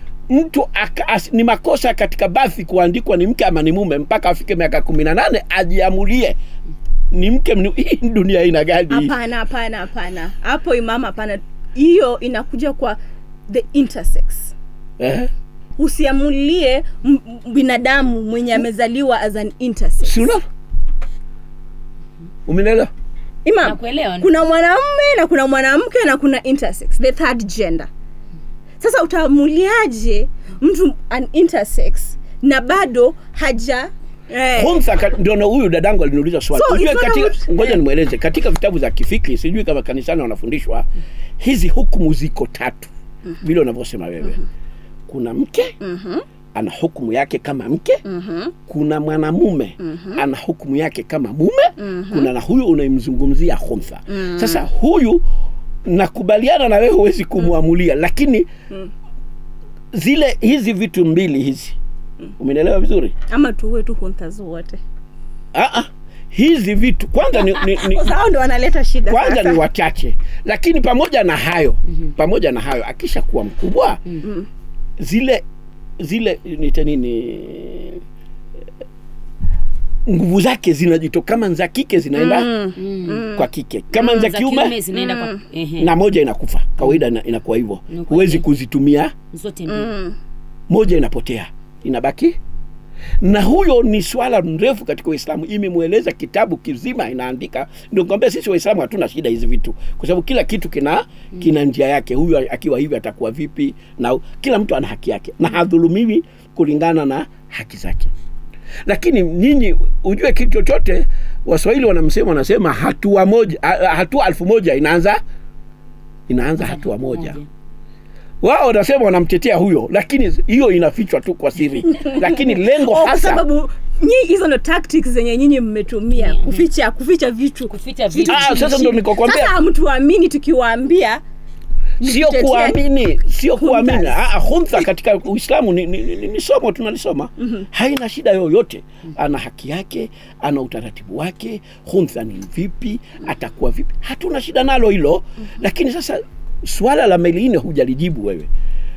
mtu aka, as, ni makosa katika bathi kuandikwa ni mke ama ni mume mpaka afike miaka kumi na nane ajiamulie ni mke mni- hii ni dunia aina gani hii? hapana hapana hapana hapo imama hapana hiyo inakuja kwa the intersex eh? usiamulie m- m- binadamu mwenye amezaliwa as an intersex si unaona umenelewa Imam, Nakuelewa. kuna mwanamume na kuna mwanamke na kuna intersex the third gender sasa utaamuliaje mtu an intersex na bado haja eh, Kwanza ka- ndio na huyu dadangu aliniuliza swali. So, Unajua it's not katika about- ngoja eh. nimweleze katika vitabu za kifikri sijui kama kanisani wanafundishwa hizi hukumu ziko tatu vile unavyosema wewe. Kuna mke ana hukumu yake kama mke kuna mwanamume ana hukumu yake kama mume kuna na huyu unayemzungumzia khumsa sasa huyu nakubaliana na wewe huwezi kumwamulia lakini zile hizi vitu mbili hizi umenielewa vizuri ama tuwe tu hunters wote Ah, ah. hizi vitu kwanza ni, ni, ni, hao ndo wanaleta shida kwanza sasa. ni wachache lakini pamoja na hayo pamoja na hayo akisha kuwa mkubwa zile zile nita nini nguvu zake zinajitoka kama za kike zinaenda kwa kike kama za Za kiume zinaenda kwa ehe, na moja inakufa kawaida ina, inakuwa hivyo Ni huwezi kweli. kuzitumia zote mbili. moja inapotea inabaki na huyo ni swala mrefu katika uislamu imemweleza kitabu kizima inaandika ndio kwambia sisi waislamu hatuna shida hizi vitu kwa sababu kila kitu kina kina njia yake huyu akiwa hivi atakuwa vipi na kila mtu ana haki yake na hadhulumiwi kulingana na haki zake lakini nyinyi ujue kitu chochote waswahili wanamsema wanasema hatua moja a- hatua elfu moja inaanza inaanza hatua moja wao wanasema wanamtetea huyo lakini hiyo inafichwa tu kwa siri lakini lengo Oh, kwa hasa sababu nyi hizo ndo tactics zenye nyinyi mmetumia kuficha kuficha vitu Kuficha vitu. Ah, sasa ndo nikokwambia sasa hamtuamini tukiwaambia sio kutetea- kuamini sio kuamini Hunters. Ah, ah, huntha katika uislamu ni, ni, ni, ni somo tunalisoma haina shida yoyote ana haki yake ana utaratibu wake huntha ni vipi atakuwa vipi hatuna shida nalo hilo lakini sasa swala la meline hujalijibu wewe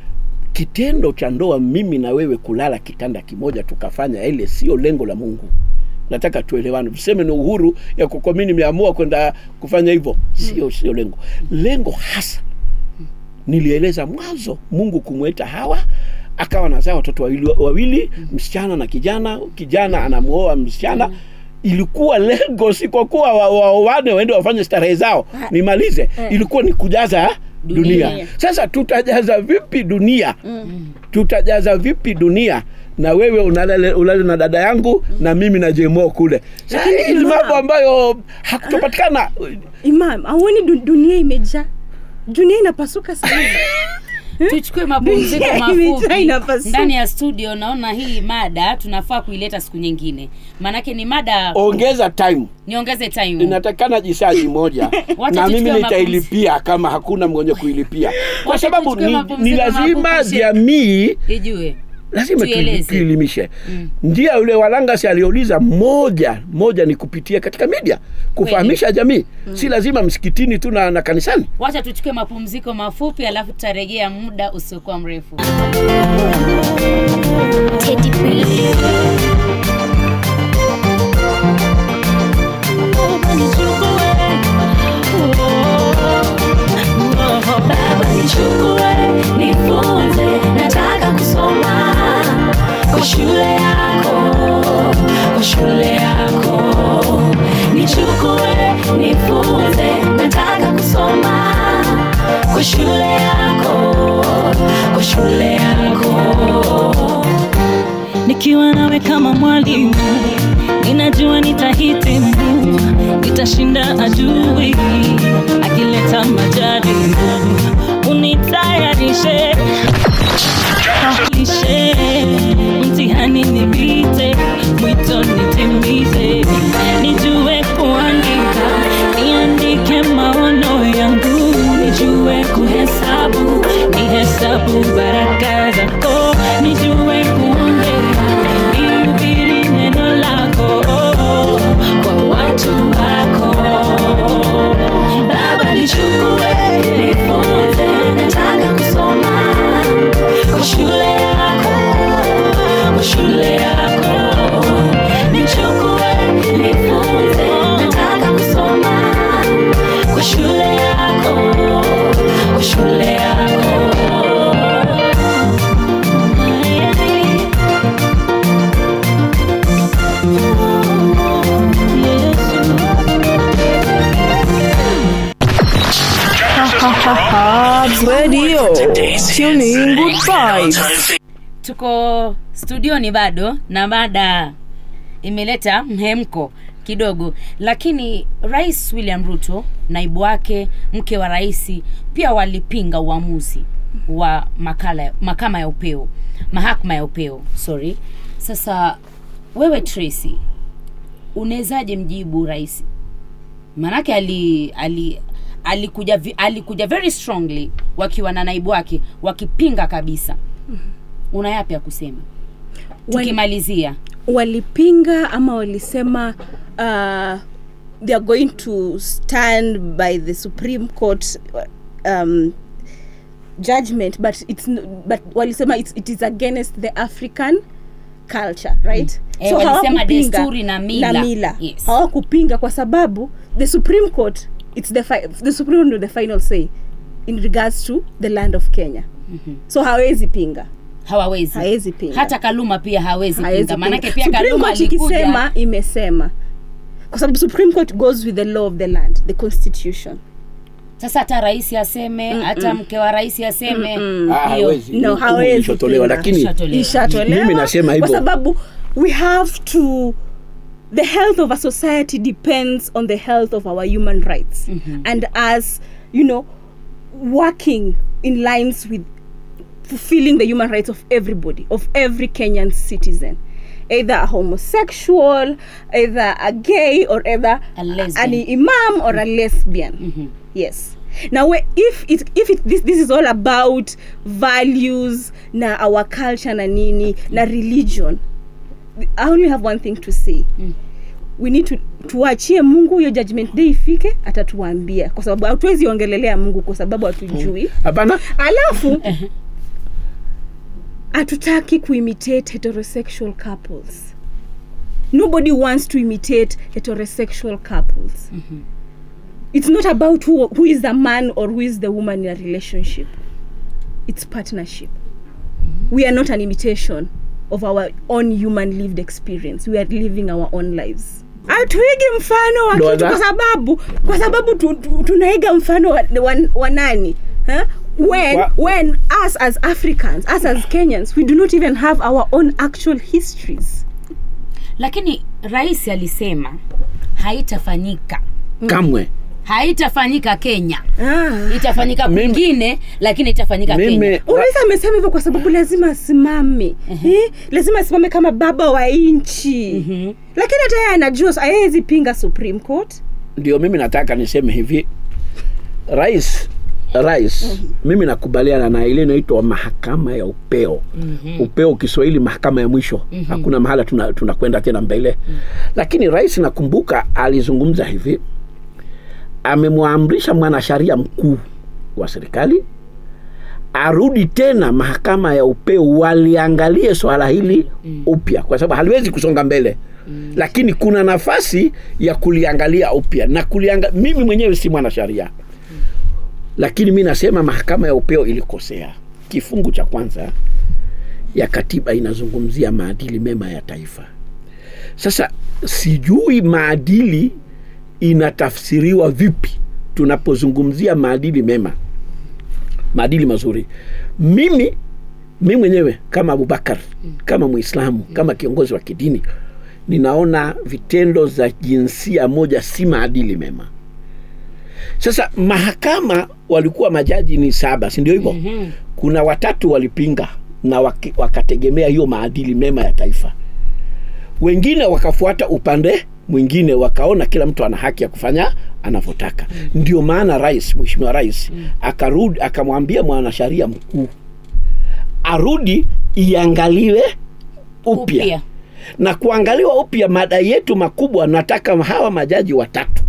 kitendo cha ndoa mimi na wewe kulala kitanda kimoja tukafanya ile sio lengo la mungu nataka tuelewane tuseme ni uhuru ya kwa mimi nimeamua kwenda kufanya hivyo sio sio lengo lengo hasa nilieleza mwanzo mungu kumweta hawa akawa nazaa watoto wawili, wawili msichana na kijana kijana anamwoa msichana ilikuwa lengo si kwa kuwa waoane waende wafanye starehe zao nimalize ilikuwa ni kujaza dunia, Dunia. sasa tutajaza vipi dunia tutajaza vipi dunia na wewe unalale, ulale na dada yangu na mimi na jemo kule Sasa Lakini hii ni Imam- mambo ambayo hakutopatikana imam auoni du, dunia imejaa dunia inapasuka sana tuchukue mapumziko Dunia mafupi imejaa inapasuka. ndani ya studio naona hii mada tunafaa kuileta siku nyingine maanake ni mada ongeza time niongeze time inatakana jisaji moja Wacha na mimi tuchukue nitailipia kama hakuna mwenye kuilipia kwa Wacha sababu tuchukue ni, mapumziko ni lazima mafupi, Sheikh. jamii ijue lazima tuili- Tuieleze. tuilimishe njia yule walangasi aliouliza moja moja ni kupitia katika media kufahamisha jamii si lazima msikitini tu na, na kanisani wacha tuchukue mapumziko mafupi alafu tutarejea muda usiokuwa mrefu Teddy B. Baba nichukue, nifunze, nataka kusoma kwa shule yako, kwa shule yako. Nichukue, nifunze, nataka kusoma kwa shule yako, kwa shule yako nikiwa nawe kama mwalimu ninajua nitahitimu nitashinda adui akileta majaribu unitayarishe lishe mtihani nipite mwito nitimize nijue kuandika niandike maono yangu nijue kuhesabu nihesabu baraka zako nijue kuongea nihubiri neno lako kwa watu wako Baba nichukue, nifunze, nataka kusoma kwa shule yako, kwa shule yako. Nichukue, nifunze, nataka kusoma kwa shule yako, kwa shule yako. Tuning good vibes. tuko studioni bado na mada imeleta mhemko kidogo lakini rais william ruto naibu wake mke wa rais pia walipinga uamuzi wa makala, makama ya upeo mahakama ya upeo sorry sasa wewe tracy unawezaje mjibu rais maanake ali, ali alikuja vi- alikuja very strongly wakiwa na naibu wake wakipinga kabisa una yapi ya kusema Wali- tukimalizia walipinga ama walisema uh, they are going to stand by the supreme court um, judgment but it's n- but walisema it's, it is against the african culture right Eh, walisema hawakupinga desturi na mila. na mila. Yes. hawakupinga kwa sababu the supreme court it's the, fi- the supreme court will the final say in regards to the land of kenya so hawezi pinga hawawezi hawezi pinga hata kaluma pia hawezi Haezi pinga maanake pinga. pia Supreme kaluma Court alikuja ikisema imesema kwa sababu supreme court goes with the law of the land the constitution sasa hata rais aseme hata mke wa rais aseme Ah, hiyo hawezi. No, Hukumu hawezi ilishatolewa, pinga. lakini Ishatolewa. ishatolewa Mimi nasema hivyo. kwa sababu we have to the health of a society depends on the health of our human rights and as you know working in lines with fulfilling the human rights of everybody of every kenyan citizen either a homosexual either a gay or either A lesbian. an imam or a lesbian yes now we- if it, if it, this, this is all about values na our culture na nini na religion i only have one thing to say we need to tuachie mungu hiyo judgment day ifike atatuambia kwa sababu hatuwezi ongelelea mungu kwa sababu hatujui hapana alafu hatutaki kuimitate heterosexual couples nobody wants to imitate heterosexual couples it's not about who, who is the man or who is the woman in a relationship it's partnership we are not an imitation of our own human lived experience we are living our own lives hatuigi mfano wa Ndo kitu wadha- kwa sababu kwa sababu tu, tu, tunaiga mfano wa, wa, wa nani huh? when Wa- when us as africans us as kenyans we do not even have our own actual histories lakini rais alisema haitafanyika kamwe haitafanyika kenya ah. itafanyika Mimi- kwingine lakini itafanyika mimi kenya unaweza amesema hivyo kwa sababu lazima asimame eh? lazima asimame kama baba wa nchi lakini hata yeye anajua hawezi pinga supreme court ndio mimi nataka niseme hivi rais rais mimi nakubaliana na ile inaitwa mahakama ya upeo upeo kiswahili mahakama ya mwisho hakuna mahala tunakwenda tuna tunakwenda tena mbele lakini rais nakumbuka alizungumza hivi amemwamrisha mwanasheria mkuu wa serikali arudi tena mahakama ya upeo waliangalie swala hili upya kwa sababu haliwezi kusonga mbele mm. lakini kuna nafasi ya kuliangalia upya na kulianga, mimi mwenyewe si mwanasheria lakini mi nasema mahakama ya upeo ilikosea kifungu cha kwanza ya katiba inazungumzia maadili mema ya taifa sasa sijui maadili inatafsiriwa vipi tunapozungumzia maadili mema maadili mazuri mimi mi mwenyewe kama abubakar kama mwislamu kama kiongozi wa kidini ninaona vitendo za jinsia moja si maadili mema sasa mahakama walikuwa majaji ni saba si ndio hivyo mm-hmm. kuna watatu walipinga na waki, wakategemea hiyo maadili mema ya taifa wengine wakafuata upande mwingine wakaona kila mtu ana haki ya kufanya anavyotaka mm. ndio maana rais mheshimiwa rais mm. akarudi akamwambia mwanasheria mkuu arudi iangaliwe upya Upya. na kuangaliwa upya mada yetu makubwa nataka hawa majaji watatu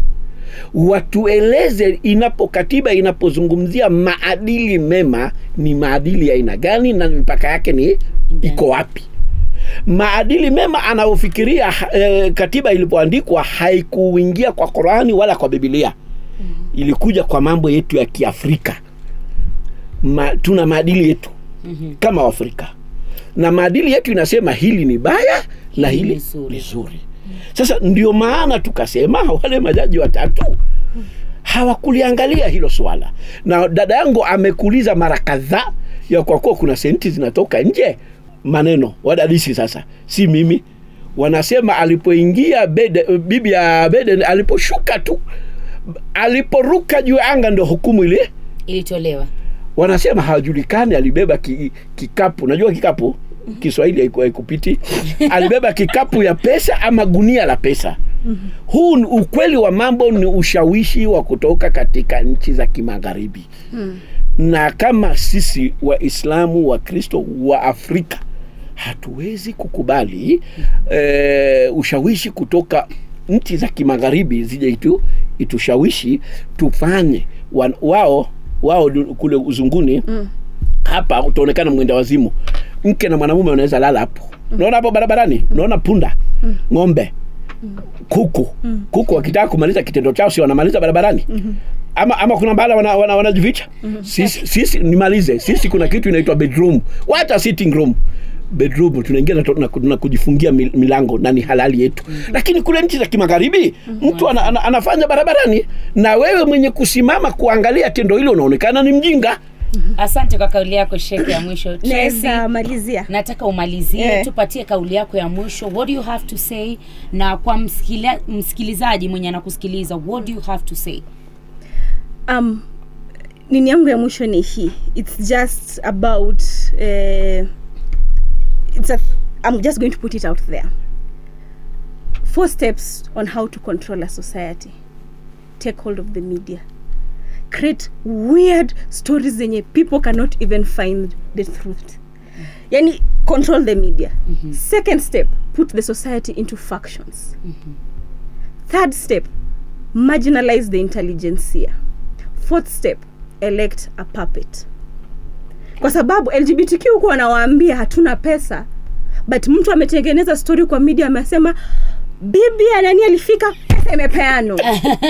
watueleze inapo katiba inapozungumzia maadili mema ni maadili ya aina gani na mipaka yake ni iko wapi maadili mema anayofikiria eh, katiba ilipoandikwa haikuingia kwa Qurani wala kwa Biblia ilikuja kwa mambo yetu ya Kiafrika Ma, tuna maadili yetu mm-hmm. kama Waafrika na maadili yetu inasema hili ni baya na Hili hili ni zuri. ni zuri sasa ndio maana tukasema wale majaji watatu hawakuliangalia hilo swala na dada yangu amekuuliza mara kadhaa ya kwa kuwa kuna senti zinatoka nje maneno wadadisi sasa si mimi wanasema alipoingia Bede- bibi ya Biden aliposhuka tu aliporuka juu ya anga ndo hukumu ile ilitolewa wanasema hawajulikani alibeba ki, kikapu najua kikapu kiswahili haiku- haikupiti alibeba kikapu ya pesa ama gunia la pesa huu ni ukweli wa mambo ni ushawishi wa kutoka katika nchi za kimagharibi na kama sisi waislamu wa kristo wa afrika hatuwezi kukubali eh, ushawishi kutoka nchi za kimagharibi zije itu, itushawishi tufanye wan, wao wao du- kule uzunguni mm. hapa utaonekana mwenda wazimu mke na mwanamume wanaweza lala hapo unaona hapo barabarani unaona punda ng'ombe kuku kuku wakitaka kumaliza kitendo chao si wanamaliza barabarani ama, ama kuna bahala wanajificha wana, wana wanajificha? sisi, sisi nimalize sisi kuna kitu inaitwa bedroom hata sitting room bedroom tunaingia na, na, na kujifungia mil- milango na ni halali yetu lakini kule nchi za kimagharibi mtu ana, ana, anafanya barabarani na wewe mwenye kusimama kuangalia tendo hilo unaonekana ni mjinga asante kwa kauli yako sheke ya mwisho Tracy, naweza malizia nataka umalizie Eh. tupatie kauli yako ya mwisho what do you have to say na kwa msikila, msikilizaji mwenye anakusikiliza what do you have to say um, nini yangu ya mwisho ni hii its just about uh, it's a, i'm just going to put it out there four steps on how to control a society take hold of the media create weird stories zenye people cannot even find the truth yani control the media second step put the society into factions third step marginalize the intelligentsia fourth step elect a puppet kwa sababu lgbtq huku wanawaambia hatuna pesa but mtu ametengeneza story kwa media amesema bibi ya nani alifika pesa imepeanwa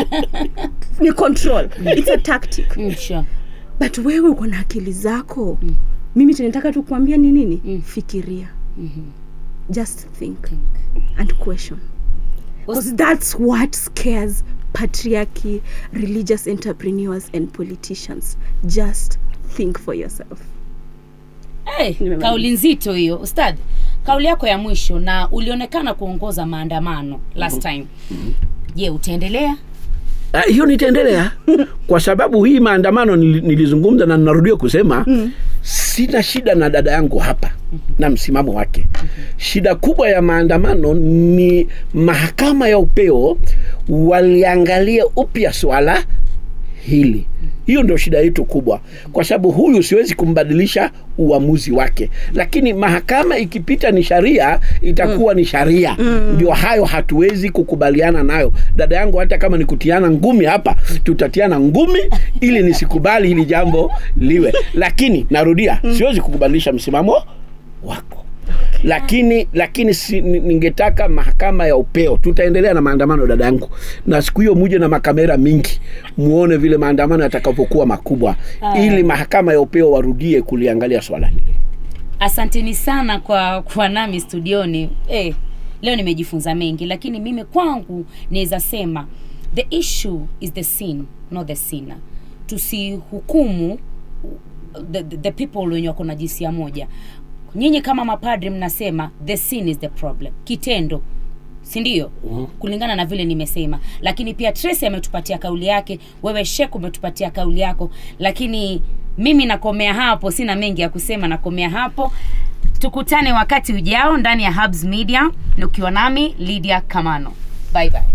ni control it's a tactic mm, sure. but wewe uko na akili zako mm. mimi tunataka tu kuambia ni nini mm. fikiria mm-hmm. just think and question because that's what scares patriarchy religious entrepreneurs and politicians just think for yourself hey, Nimemaliza. kauli nzito hiyo ustad kauli yako ya mwisho na ulionekana kuongoza maandamano last time je utaendelea Ah, hiyo nitaendelea kwa sababu hii maandamano nili- nilizungumza na ninarudia kusema mm. sina shida na dada yangu hapa na msimamo wake shida kubwa ya maandamano ni mahakama ya upeo waliangalia upya swala hili hiyo ndio shida yetu kubwa kwa sababu huyu siwezi kumbadilisha uamuzi wake lakini mahakama ikipita ni sharia itakuwa ni sharia ndio hayo hatuwezi kukubaliana nayo dada yangu hata kama ni kutiana ngumi hapa tutatiana ngumi ili nisikubali hili jambo liwe lakini narudia siwezi kukubadilisha msimamo wako lakini lakini si, ni- ningetaka mahakama ya upeo tutaendelea na maandamano dada yangu na siku hiyo muje na makamera mingi muone vile maandamano yatakavyokuwa makubwa ili mahakama ya upeo warudie kuliangalia swala hili asanteni sana kwa kuwa nami studioni eh, leo nimejifunza mengi lakini mimi kwangu naweza sema the issue is the sin not the sinner tusihukumu the, the, the people wenye wako na jinsia moja nyinyi kama mapadri mnasema the sin is the problem kitendo si ndio mm-hmm. kulingana na vile nimesema lakini pia tracy ametupatia kauli yake wewe shek umetupatia kauli yako lakini mimi nakomea hapo sina mengi ya kusema nakomea hapo tukutane wakati ujao ndani ya hubs media na ukiwa nami lydia kamano bye bye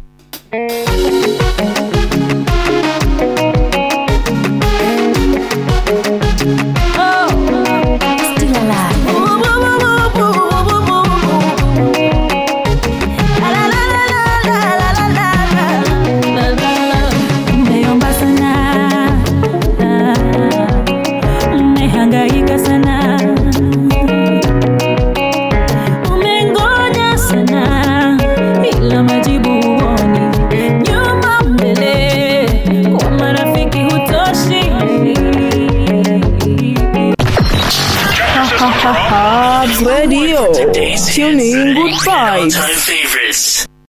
Umeomba sana, umehangaika sana, umengoja sana, ila majibu huoni. Nyuma mbele, kwa marafiki hutoshi. Hobbs Radio. Tuning good vibes. All-time favorites.